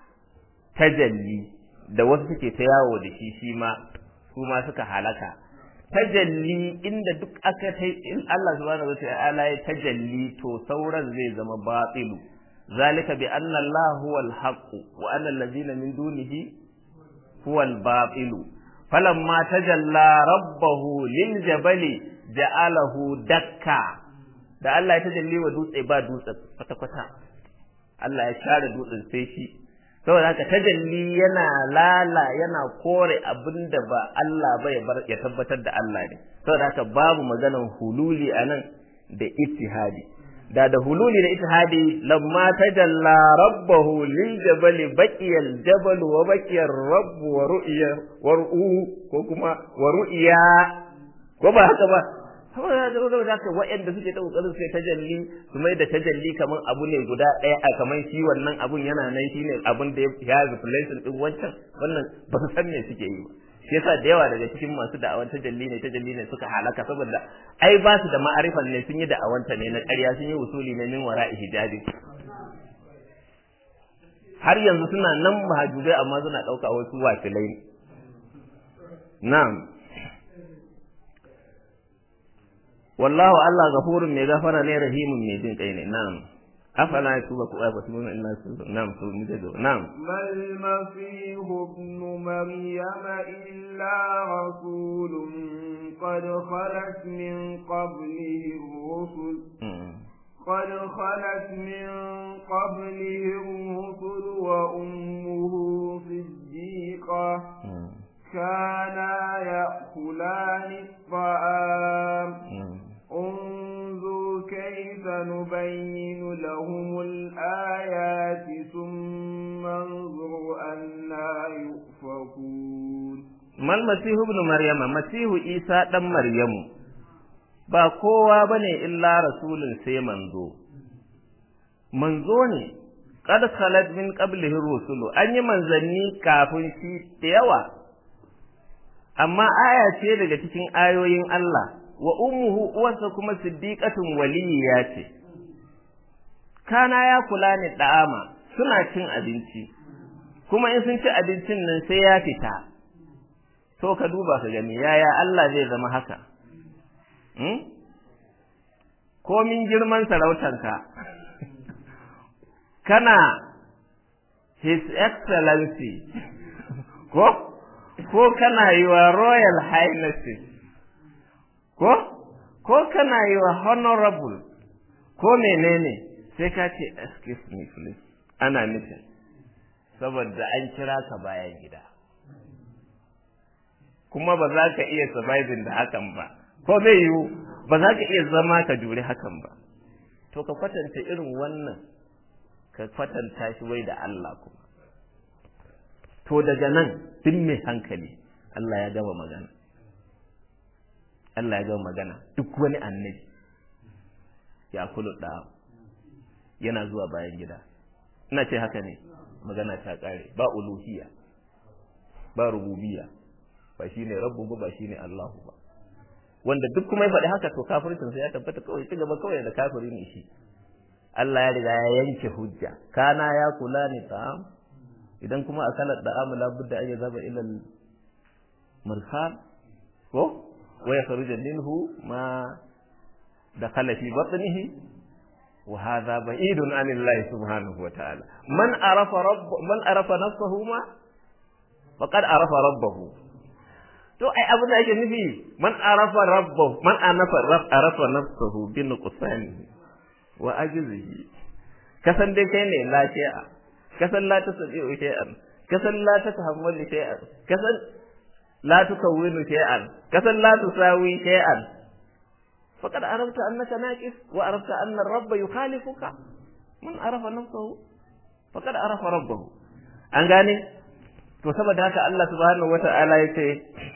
tajalli da wasu suke ta yawo da shi shi ma su ma suka halaka tajalli inda duk aka ta in Allah subhanahu wata'ala ya tajalli to sauran zai zama batilu zalika bi anna Allah huwa al-haqq wa anna allazina min dunihi huwa al-batil falamma tajalla rabbahu lil jabali ja'alahu dakka da Allah ya tajalli wa dutse ba dutse kwata kwata Allah ya share dutsen sai shi saboda haka tajalli yana lala yana kore abin da ba Allah ba ya bar ya tabbatar da Allah ne saboda haka babu maganan hululi anan da ittihadi da da hululi da ittihadi lamma tajalla rabbahu lil jabali baqiya al jabal wa baqiya ar rabb wa ru'ya wa ru'u ko kuma wa ru'ya ko ba haka ba saboda saboda haka wa'anda suke ta kokarin sai tajalli su mai da tajalli kaman abu ne guda ɗaya a kaman shi wannan abun yana nan shine abun da ya replacement din wancan wannan ba su san me suke yi ba shi yasa da yawa daga cikin masu da'awan tajalli ne tajalli ne suka halaka saboda ai ba su da ma'arifan ne sun yi da'awanta ne na ƙarya sun yi usuli ne min wara'i hijabi har yanzu suna nan mahajubai amma suna ɗauka wasu wakilai na'am wallahu Allah gafurun mai gafara ne rahimun mai jin kai ne na'am afala yatuba ku ayatu min illa na'am to mu da na'am mal masih ibn maryam illa rasulun qad khalat min qablihi rusul قد خلت من قبلهم رسل وأمه صديقة كانا يأكلان الطعام انظر كيف نبين لهم الآيات ثم انظر أنا يؤفكون ما المسيح ابن مريم مسيح عيسى دم مريم ba kowa bane illa rasulun sai manzo manzo ne qad khalat min qablihi rusulu an yi manzanni kafin shi da yawa amma aya ce daga cikin ayoyin Allah wa ummuhu uwarsa kuma siddiqatun waliyya ce kana ya kula ni da'ama suna cin abinci kuma in sun ci abincin nan sai ya fita to ka duba ka gani yaya Allah zai zama haka hmm? komin girman sarautanka kana his excellency ko ko kana yi wa royal highnesses ko ko kana yi wa honorable ko menene sai ka ce excuse me please ana nufin saboda an kira ka bayan gida kuma ba za ka iya surviving da hakan ba ko zai yiwu ba za ka iya zama ka jure hakan ba to ka kwatanta irin wannan ka kwatanta shi wai da Allah kuma to daga nan duk mai hankali Allah ya gama magana Allah ya gama magana duk wani annabi ya kulu da yana zuwa bayan gida ina ce haka ne magana ta kare ba uluhiyya ba rububiyya ba shine rabbu ba shine Allahu ba wanda duk kuma ya faɗi haka to kafircin sa ya tabbata kawai ci gaba kawai da kafiri ne shi Allah ya riga ya yanke hujja kana ya kula ni ta'am idan kuma akalat da amala budda ay zaba ila al marhal ko wa yakhruj minhu ma dakhala fi batnihi wa hadha ba'idun an Allah subhanahu wa ta'ala man arafa rabb man arafa nafsahu ma faqad arafa rabbahu to ai abin da ake nufi man arafa rabbahu man anafa arafa nafsahu bi nuqsanihi wa ajzihi kasan dai kai ne lafiya kasan la tasbi'u shay'an kasan la tatahammalu shay'an kasan la tukawwinu shay'an kasan la tusawi shay'an faqad arafta annaka naqis wa arafta anna ar-rabb yukhalifuka man arafa nafsahu faqad arafa rabbahu an gane to saboda haka Allah subhanahu wata'ala yace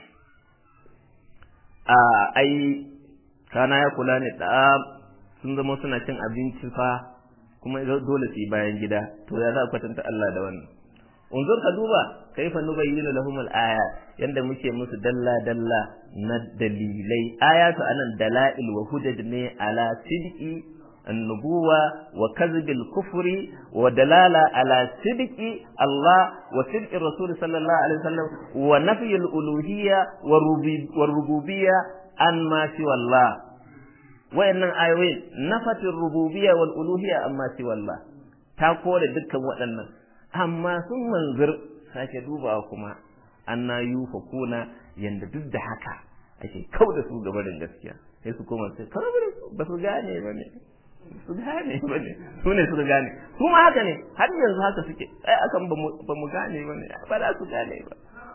a ai kana ya kula ne da sun zama suna cin abinci fa kuma dole su yi bayan gida to ya za a kwatanta Allah da wannan unzur ka duba kaifa nubayyinu lahum al-aya yanda muke musu dalla dalla na dalilai ayatu anan dalail wa hujaj ne ala sidqi النبوة وكذب الكفر ودلالة على صدق الله وصدق الرسول صلى الله عليه وسلم ونفي الألوهية والربوبية عن ما سوى الله wayannan ayoyin nafatin rububiyya wal uluhiyya amma si wallah ta kore dukkan waɗannan amma sun manzir sake dubawa kuma anna yufakuna yanda duk da haka ake kau da su gaba da gaskiya sai su koma sai kawai ba su gane ba ne su gane ba ne su ne suka gane kuma haka ne har yanzu haka suke ai akan ba mu gane ba ne ba za su gane ba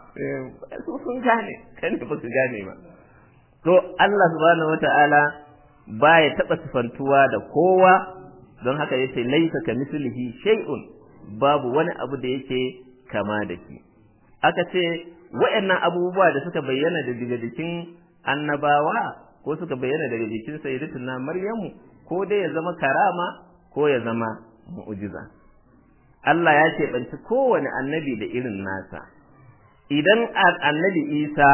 su sun gane kan ba su gane ba to Allah subhanahu wata'ala baya taɓa sifantuwa da kowa don haka yace laisa ka mislihi shay'un babu wani abu da yake kama da shi aka ce wayannan abubuwa da suka bayyana daga jikin annabawa ko suka bayyana daga jikin sayyidatuna maryamu ko dai ya zama karama ko ya zama mu'jiza Allah ya ce banci kowane annabi da irin nasa idan annabi Isa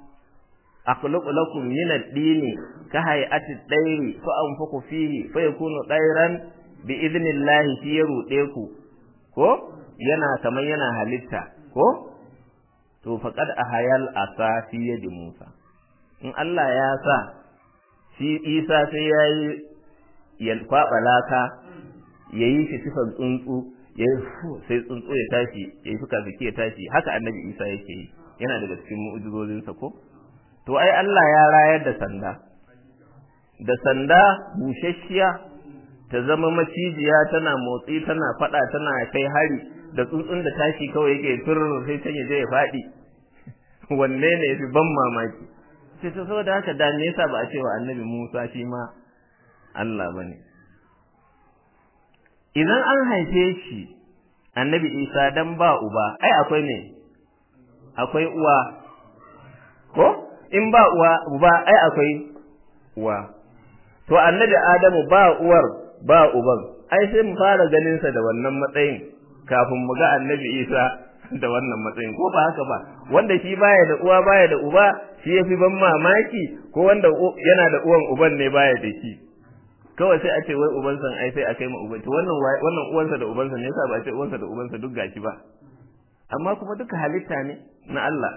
akhluqu lakum min ad-dini ka hay'ati ad-dayri fa anfuku fihi fa yakunu dayran bi idnillahi fi yarude ku ko yana kaman yana halitta ko to faqad ahayal asa fi yadi Musa in Allah ya sa shi Isa sai yayi ya kwaba laka yayi shi sifan tsuntsu yayi sai tsuntsu ya tashi yayi fuka zaki ya tashi haka annabi Isa yake yi yana daga cikin mu'jizozinsa ko to ai Allah ya rayar da sanda da sanda bushashiya ta zama macijiya tana motsi tana fada tana kai hari da tsuntsun da tashi kawai yake turur sai can ya je ya faɗi wanne ne yafi ban mamaki sai ta saboda haka da me yasa ba a cewa annabi Musa shi ma Allah bane idan an haife shi annabi Isa dan ba uba ai akwai ne akwai uwa ko in ba uwa uba ai akwai uwa to annabi Adamu ba uwar ba uban ai sai mu fara ganin sa da wannan matsayin kafin mu ga annabi Isa da wannan matsayin ko ba haka ba wanda shi baya da uwa baya da uba shi yafi ban mamaki ko wanda yana da uwan uban ne baya da shi kawai sai a ce wai uban san ai sai a kai ma uban to wannan wannan uwansa da ubansa ne yasa ba a ce uwansa da ubansa duk gashi ba amma kuma duka halitta ne na Allah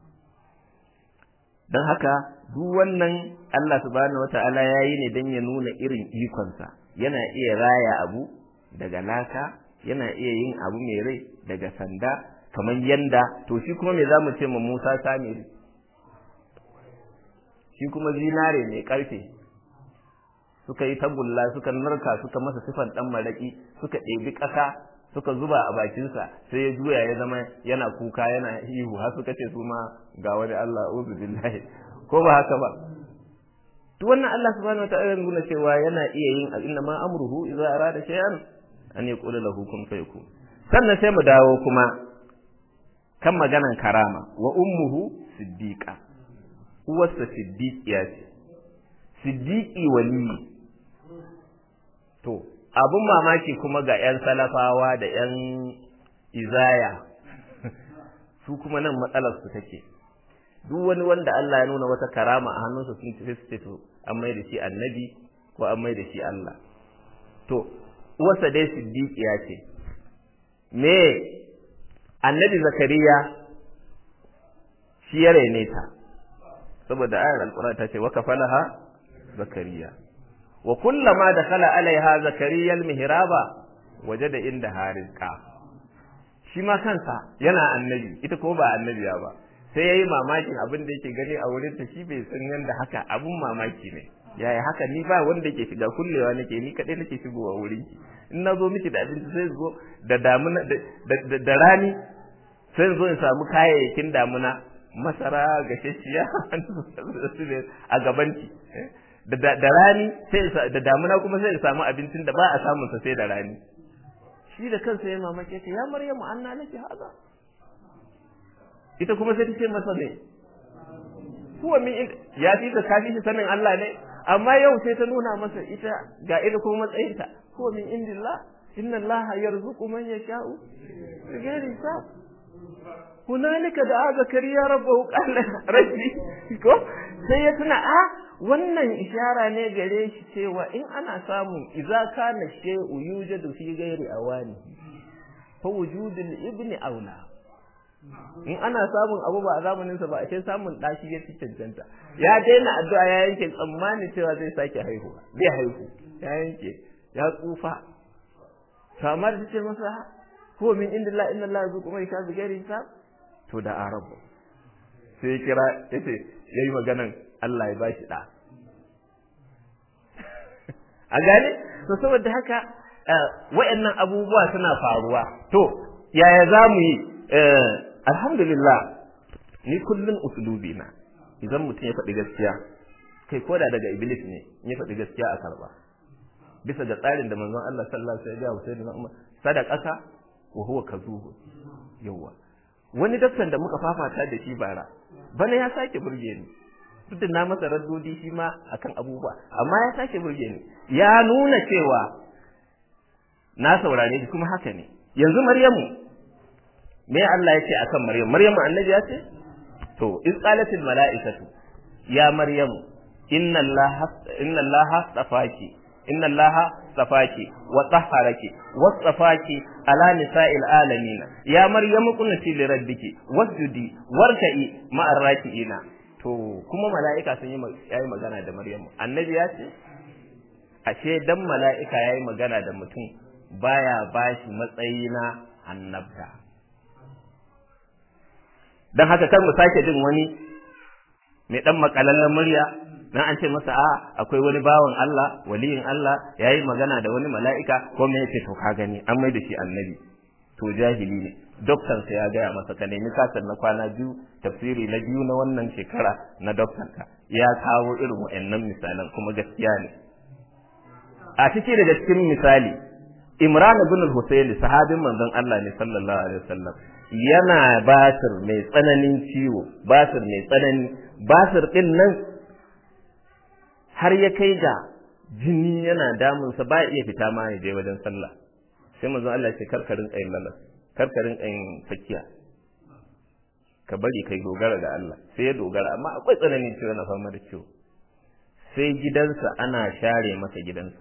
don haka duk wannan Allah subhanahu wata'ala ya yi ne don ya nuna irin ikonsa yana iya raya abu daga laka yana iya yin abu mai rai daga sanda kamar yanda to shi kuma me za mu ce ma Musa Samiri shi kuma zinare mai karfe suka yi tagulla suka narka suka masa sifan dan maraki suka ɗebi ƙasa suka zuba a bakinsa sai ya juya ya zama yana kuka yana ihu har suka ce su ma ga wani Allah uzu billahi ko ba haka ba to wannan Allah subhanahu wa ta'ala nuna cewa yana iya yin inna ma amruhu idza arada shay'an an yaqula lahu kun fayakun sannan sai mu dawo kuma kan maganan karama wa ummuhu siddiqa uwarsa siddiqiya ce siddiqi wali to abun mamaki kuma ga 'yan salafawa da 'yan izaya su kuma nan matsalarsu take duk wani wanda Allah ya nuna wata karama a hannunsa sun tafi su ce to an mai da shi annabi ko an mai da shi Allah to uwarsa dai siddiqiya ce me annabi zakariya shi ya rene ta saboda ayar alqur'ani ta ce wa kafalaha zakariya wa kullama dakhala alaiha zakariya almihraba wajada inda harizqa shi ma kansa yana annabi ita ko ba annabiya ba sai yayi mamakin abin da yake gani a wurin ta shi bai san yanda haka abun mamaki ne yaya haka ni ba wanda ke shiga kullewa nake ni kadai nake shigowa wurin ki in na zo miki da abinci sai zo da damuna da rani sai zo in samu kayayyakin damuna masara gashashiya a gabanki da rani sai da damuna kuma sai samu abincin da ba a samun sa sai da rani shi da kansa ya mamake ta ya maryamu anna laki haza ita kuma sai ta ce masa ne huwa min ya fi ka kafi shi sanin Allah ne amma yau sai ta nuna masa ita ga ita kuma matsayinta huwa min indillah inna Allah yarzuqu man yasha'u bighairi hisab hunalika da zakariya rabbahu qala rabbi ko sai ya tuna a wannan ishara ne gare shi cewa in ana samun idza kana shay'u yujadu fi ghairi awani fa wujudul ibni aula in ana samun abu ba a zamanin sa ba a ce samun dashi ya cancanta ya daina addu'a ya yanke tsammani cewa zai sake haihuwa zai haihu ya yanke ya tsufa kamar ta ce masa ko min inda la inna la yazuqu man yasha bighairi hisab to da arabu sai ya kira yace yayi maganan Allah ya bashi da a gane to saboda haka wayannan abubuwa suna faruwa to yaya zamu yi alhamdulillah ni kullun uslubi na idan mutum ya faɗi gaskiya kai koda daga iblis ne ya faɗi gaskiya a karba bisa ga tsarin da manzon Allah sallallahu alaihi wasallam ya ga sadaqaka wa huwa kazubu yawa wani daktan da muka fafata da shi bara bana ya sake burge ni duk da na masa raddodi shi ma akan abubuwa amma ya sake burge ni ya nuna cewa na saurare shi kuma haka ne yanzu maryamu me Allah ya ce akan maryamu maryamu annabi ya ce to iz qalatil mala'ikatu ya maryamu inna allaha inna allaha tafaki inna allaha tafaki wa tahharaki wa tafaki ala nisa'il alamin ya maryamu kunti li rabbiki wasjudi warka'i ma'ar raki'ina to kuma mala'ika sun yi yayi magana da maryamu annabi ya ce ashe dan mala'ika yayi magana da mutum baya bashi matsayi na annabta dan haka kar mu sake jin wani mai dan makalallen murya dan an ce masa a akwai wani bawan Allah waliyin Allah yayi magana da wani mala'ika ko me yake to ka gani an mai da shi annabi to jahili ne doktan sa ya gaya masa ka nemi kasar na kwana biyu tafsiri na biyu na wannan shekara na doktan ka ya kawo irin wa'annan misalan kuma gaskiya ne a ciki daga cikin misali Imran ibn al-Husayn sahabin manzon Allah ne sallallahu alaihi wasallam yana basir mai tsananin ciwo basir mai tsanani basir din nan har ya kai ga jini yana damunsa ba iya fita ma ya je wajen sallah sai manzon Allah ya ce karkarin kayin lalas karkarin kayin fakiya ka bari kai dogara ga Allah sai ya dogara amma akwai tsananin ciwo na fama da ciwo sai gidansa ana share masa gidansa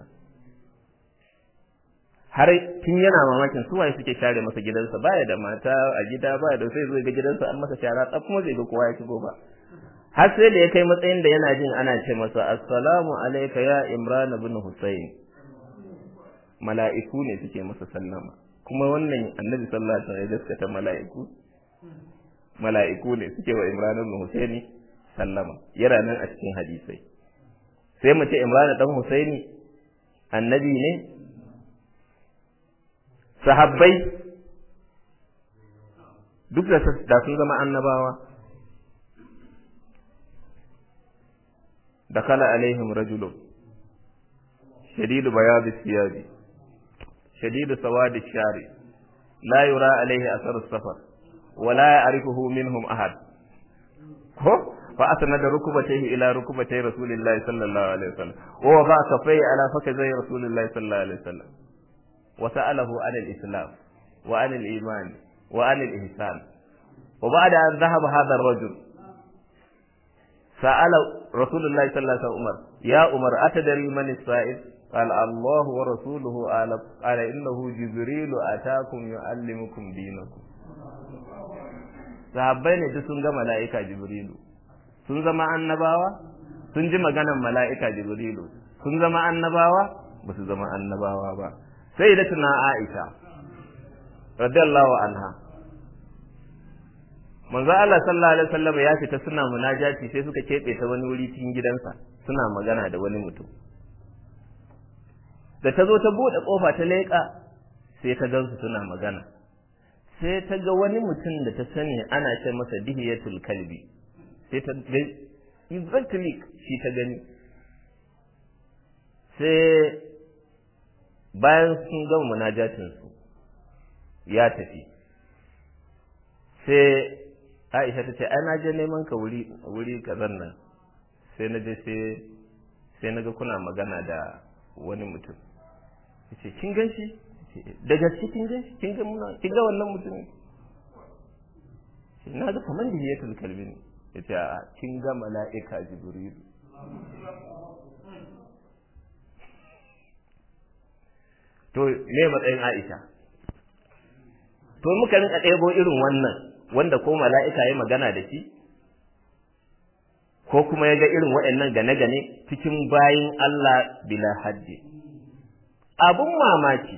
har tun yana mamakin su waye suke share masa gidansa baya da mata a gida baya da sai zo ga gidansa an masa shara tsaf kuma zai ga kowa ya shigo ba har sai da ya kai matsayin da yana jin ana ce masa assalamu alayka ya imran ibn husayn mala'iku ne suke masa sallama kuma wannan annabi sallallahu alaihi wasallam ya gaskata mala'iku mala'iku ne suke wa imran ibn husayn sallama yana nan a cikin hadisai sai mu ce imran dan husaini annabi ne sahabbai duk da sun zama annabawa دخل عليهم رجل شديد بياض الثياب شديد سواد الشعر لا يرى عليه أثر السفر ولا يعرفه منهم أحد فأسند ركبتيه إلى ركبتي رسول الله صلى الله عليه وسلم ووضع كفيه على فخذي رسول الله صلى الله عليه وسلم وسأله عن الإسلام وعن الإيمان وعن الإحسان وبعد أن ذهب هذا الرجل سأل رسول الله صلى الله عليه وسلم يا عمر أتدري من السائل قال الله ورسوله أعلم قال إنه جبريل أتاكم يعلمكم دينكم sahabbai ne duk sun ga mala'ika jibrilu sun zama annabawa sun ji maganan mala'ika jibrilu sun zama annabawa ba su zama annabawa ba sai da tuna aisha radiyallahu anha manzo Allah sallallahu alaihi wasallam ya fita suna munajati sai suka kebe ta wani wuri cikin gidansa suna magana da wani mutum da ta zo ta bude kofa ta leƙa sai ta gansu suna magana sai ta ga wani mutum da ta sani ana ce masa dihiyatul kalbi sai ta ga exactly shi ta gani sai bayan sun gama munajatin su ya tafi sai Aisha ta ce ai na je neman ka wuri wuri kazan nan sai na je sai sai na ga kuna magana da wani mutum yace kin gan shi da gaske kin gan shi kin ga muna kin ga wannan mutum na ga kaman da yatul kalbi ne yace a kin ga mala'ika jibril to me matsayin Aisha to muka rinka ɗebo irin wannan wanda ko mala'ika ya magana da shi ko kuma ya ga irin waɗannan gane-gane cikin bayin Allah bila haddi. Abun mamaki,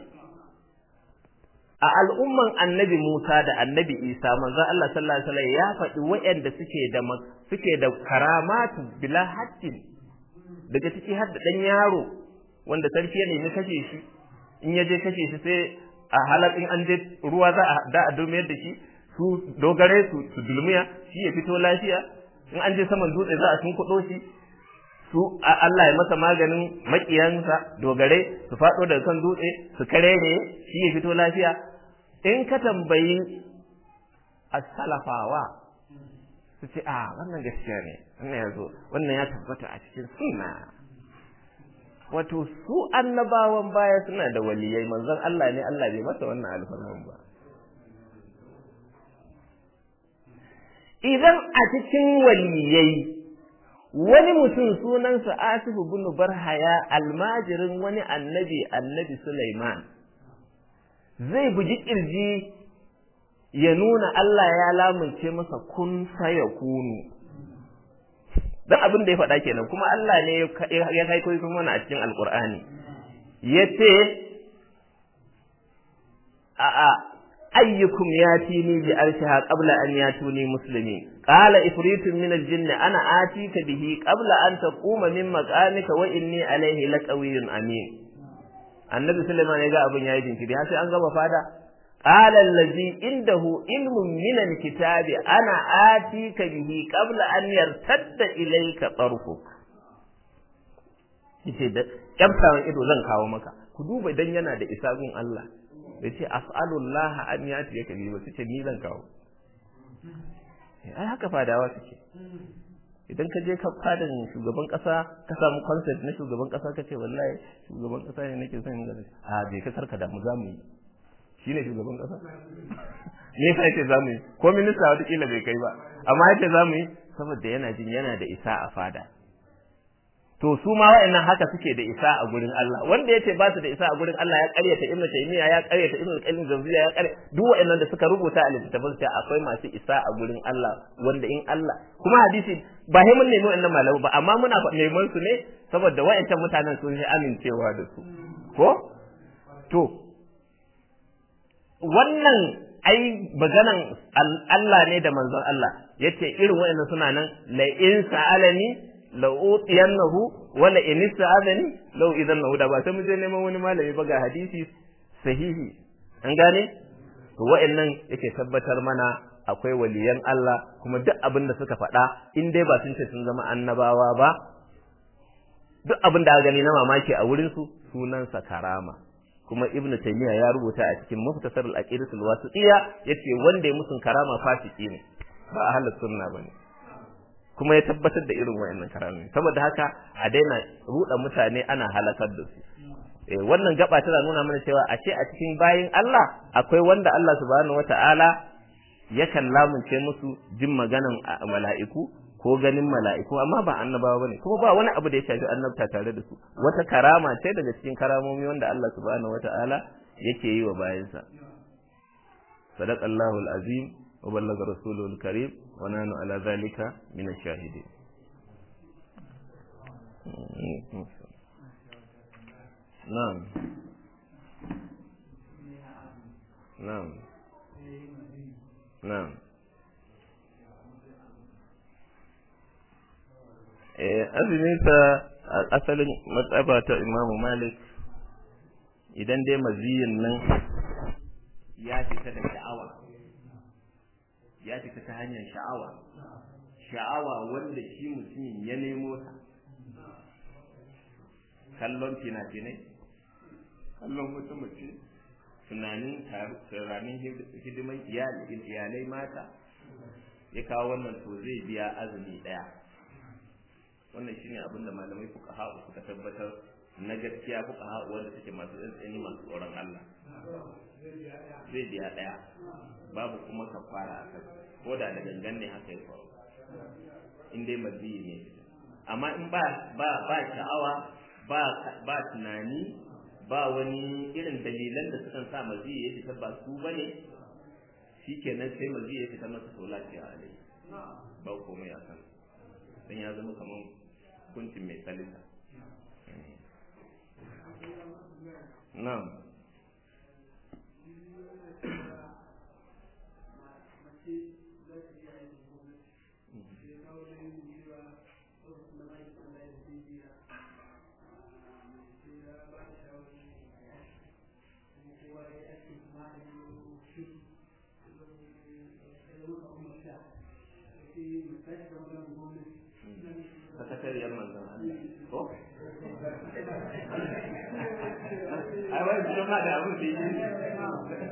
a al'umman annabi Musa da annabi Isa manzo Allah sallallahu Alaihi wasallam ya faɗi waɗanda suke da suke da karamatu bila haddin daga ciki har da ɗan yaro wanda sarki ya nemi kashe shi in ya je kashe shi sai a halar in an je ruwa za a da a dumiyar da shi su dogare su su dulmiya shi ya fito lafiya in an je saman dutse za a tunkuɗo shi su Allah ya masa maganin makiyansa dogare su faɗo daga kan dutse su karere shi ya fito lafiya in ka tambayi as-salafawa su ce a wannan gaskiya ne wannan ya zo wannan ya tabbata a cikin sunna wato su annabawan baya suna da waliyai manzon Allah ne Allah bai masa wannan alfarman ba idan a cikin waliyai wani mutum sunansa Asifu bin Barhaya almajirin wani annabi annabi Sulaiman zai buji kirji ya nuna Allah ya lamunce masa kun saya kunu dan abin da ya faɗa kenan kuma Allah ne ya kai koyi kuma a cikin alkur'ani yace a a ayyukum yatini bi arshiha qabla an yatuni muslimin qala ifritun min al-jinni ana atika bihi qabla an taquma min maqamika wa inni alayhi laqawiyyun amin annabi sulaiman ya ga abin yayi jinkiri har sai an gama fada qala allazi indahu ilmun min al-kitabi ana atika bihi qabla an yartadda ilayka tarfuk yace da kyamtawan ido zan kawo maka ku duba idan yana da isa gun Allah ya ce as'alullah an yati yaka bi ba ce ni zan kawo ai haka fadawa suke idan ka je ka fadin shugaban kasa ka samu concept na shugaban kasa ka ce wallahi shugaban kasa ne nake son gani a bai ka karka da mu za mu yi shine shugaban kasa me yasa yace za mu yi ko minista wata kila bai kai ba amma yace za mu yi saboda yana jin yana da isa a fada to su ma wa'annan haka suke da isa a gurin Allah wanda yace ba su da isa a gurin Allah ya ƙaryata Ibn Taymiyyah ya ƙaryata Ibn Qayyim Jawziyya ya ƙaryata duk wa'annan da suka rubuta a littattafan su akwai masu isa a gurin Allah wanda in Allah kuma hadisi ba sai mun nemi wa'annan malamu ba amma muna neman su ne saboda wa'ancan mutanen sun yi amincewa da su ko to wannan ai maganan Allah ne da manzon Allah yace irin wa'annan suna nan la in sa'alani la'utiyannahu wala in ista'adani law idan nahu da ba sai mu je neman wani malami ba ga hadisi sahihi an gane to wa'annan yake tabbatar mana akwai waliyan Allah kuma duk abin da suka faɗa in dai ba sun ce sun zama annabawa ba duk abin da aka gani na mamaki a wurin su sunansa karama kuma ibn taymiya ya rubuta a cikin muftasar al-aqidatul wasitiyya yace wanda ya musun karama fasiki ne ba ahlus sunna bane kuma ya tabbatar da irin wayannan karamin saboda haka a daina ruda mutane ana halakar da su eh wannan gaba tana nuna mana cewa a ce a cikin bayin Allah akwai wanda Allah subhanahu wataala yakan lamunce musu jin maganan mala'iku ko ganin mala'iku amma ba annabawa bane kuma ba wani abu da ya shafi annabta tare da su wata karama ce daga cikin karamomi wanda Allah subhanahu wataala yake yi wa bayinsa sadaqallahu alazim وبلغ رسوله الكريم ونحن على ذلك من الشاهدين نعم نعم نعم azuminsa a asalin matsaba ta imamu malik idan dai maziyin nan ya fita da sha'awa ya fita ta hanyar sha'awa sha'awa wanda shi mutum ya nemo ta kallon fina-finai kallon wata mace tunanin tunanin hidiman iyalai mata ya kawo wannan to zai biya azumi ɗaya wannan shine abin da malamai fuka ha'u suka tabbatar na gaskiya fuka ha'u wanda suke masu tsantsani masu tsoron Allah zai biya ɗaya babu kuma kafara a kai ko da da gangan ne haka ya faru in dai maziyi ne amma in ba ba ba sha'awa ba ba tunani ba wani irin dalilan da sukan sa maziyi ya fita ba su bane shikenan sai maziyi ya fita masa to lafiya alai ba komai a kan dan ya zama kaman hukuncin mai salisa na'am sakatariyar manzon Allah ko ai wai su ma da abu da yi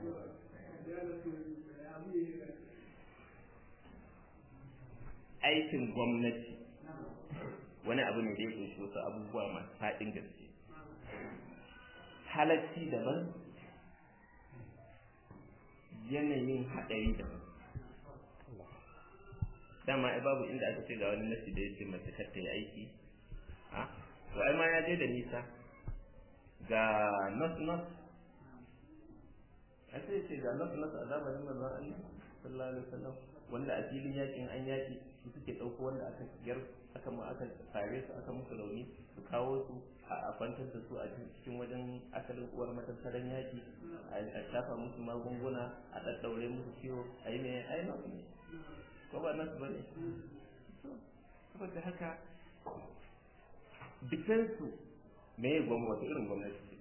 aikin gwamnati wani abu ne da ya kunshi wasu abubuwa masu faɗin gaske halacci daban yanayin haɗari daban dama ai babu inda aka ce ga wani nasi da yake mace kar ta yi aiki ha to ai ma ya je da nisa ga nas nas a sai ce ga nas nas a zamanin manzon Allah sallallahu alaihi wasallam wanda a filin yakin an yaki su suke ɗauko wanda aka yar aka ma aka sare su aka musu rauni su kawo su a kwantar da su a cikin wajen asalin uwar matattaran yaki a shafa musu magunguna a ɗaɗɗaure musu ciwo a yi mai ai nasu ne ko ba nasu ba ne saboda haka defense me ya gwamnati irin gwamnati ce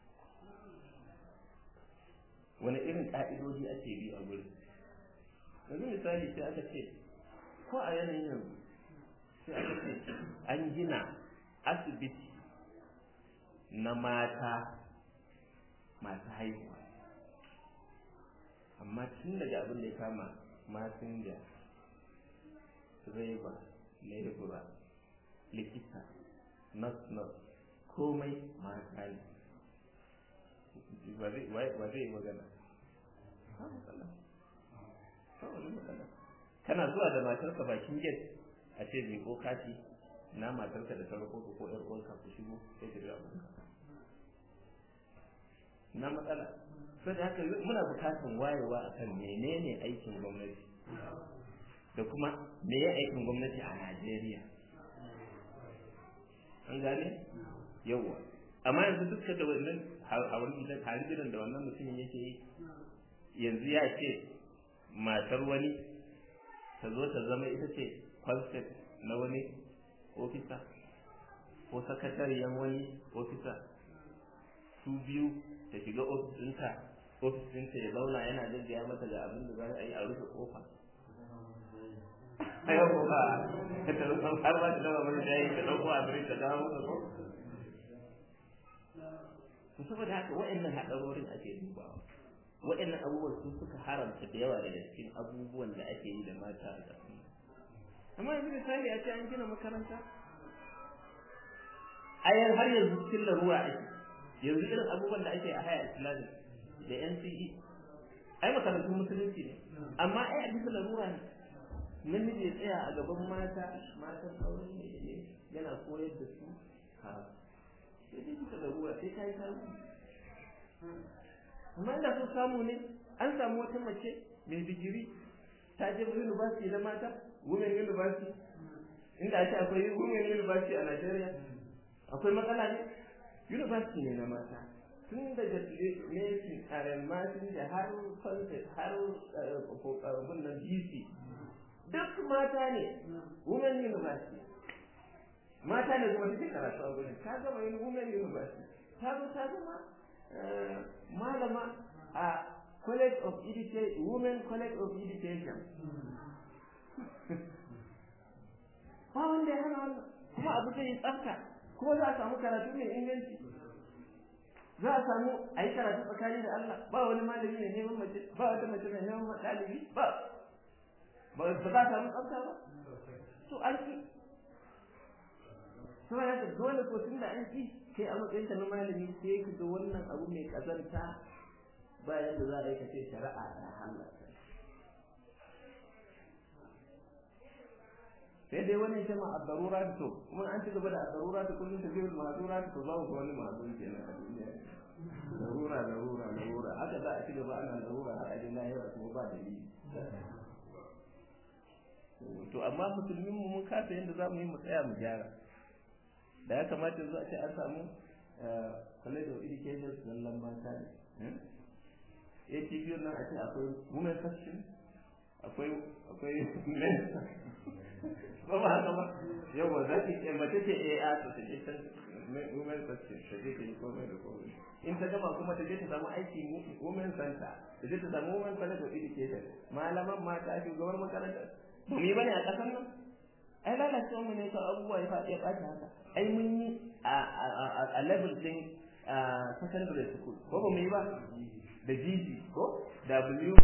wani irin ƙa'idodi ake bi a gurin yanzu misali sai aka ce ko a yanayin yanzu sai aka ce an gina asibiti na mata masu haihuwa amma tun daga abin da ya kama masinja direba lebura likita nas-nas komai mata ne wa zai yi magana kana zuwa da matarka bakin gate a ce mai ko kati na matarka da sarko ko yar uwarka ku shigo sai ka ga abin na matsala sai da haka muna bukatan wayewa akan menene aikin gwamnati da kuma me ya aikin gwamnati a Najeriya an gane yawa amma yanzu duka da wannan hawan gidan gidan da wannan mutumin yake yi yanzu ya ce matar wani ta zo ta zama ita ce concept na wani ofisa ko sakatariyar wani ofisa su biyu ta shiga ofis ɗinta ofis ɗinta ya zauna yana gaggaya mata ga abin da za a yi a rufe kofa ayo ko ba ta rufe har ba ta dama mai shayi ta ɗauko abin ta dawo masa ko to saboda haka wa'annan haɗarorin ake dubawa wa'annan abubuwan sun suka haramta da yawa daga cikin abubuwan da ake yi da mata a ƙasa amma yanzu misali a ce an gina makaranta ayar har yanzu cikin larura ake yanzu irin abubuwan da ake a haya islami da NCE ai makarantun musulunci ne amma ai a bisa larura ne namiji ya tsaya a gaban mata matan aure ne yana koyar da su ha sai dai bisa larura sai ka yi samu amma inda sun samu ne an samu wata mace mai digiri ta je university na mata women university inda ake akwai women university a Najeriya akwai matsala ne university ne na mata tun daga mesin arematin da har concept har abin nan bc duk mata ne women university mata ne kuma take karatu a gurin ta gama yin women university ta zo ta zama malama a college of education women college of education ba wanda ya hana wannan kuma abu zai yi tsafta kuma za a samu karatu mai inganci za a samu a yi karatu tsakani da Allah ba wani malami mai neman mace ba wata mace mai neman ɗalibi ba ba za a samu tsafta ba to an ki kuma ya dole ko tun da an ki kai a matsayin ka na malami sai ka ga wannan abu mai kazanta ba yadda za a yi kace shari'a ta halatta sai dai wani ce ma a darura to kuma an ci gaba da a darura ta kullum ta biyu ma'azura ta za ku wani ma'azuri kenan a duniya darura darura darura haka za a ci gaba ana darura har a je lahira kuma ba dalili to amma musulmin mu mun kasa yadda za mu yi mu tsaya mu gyara da ya kamata yanzu a ce an samu college of education zallan mata ne ATV nan a ce akwai women section akwai akwai men ba ba haka ba yau ba za ki ce mace ce eh a ta je can women section ta je ta yi komai da komai in ta gama kuma ta je ta samu aiki women center ta je ta samu women college of education malaman mata shugabar makaranta ba mu yi bane a ƙasar nan ai lalacewa mu ne ka abubuwa ya faɗi ya ɓaci haka ai mun yi a level din secondary school ko ba mu yi ba da GG ko W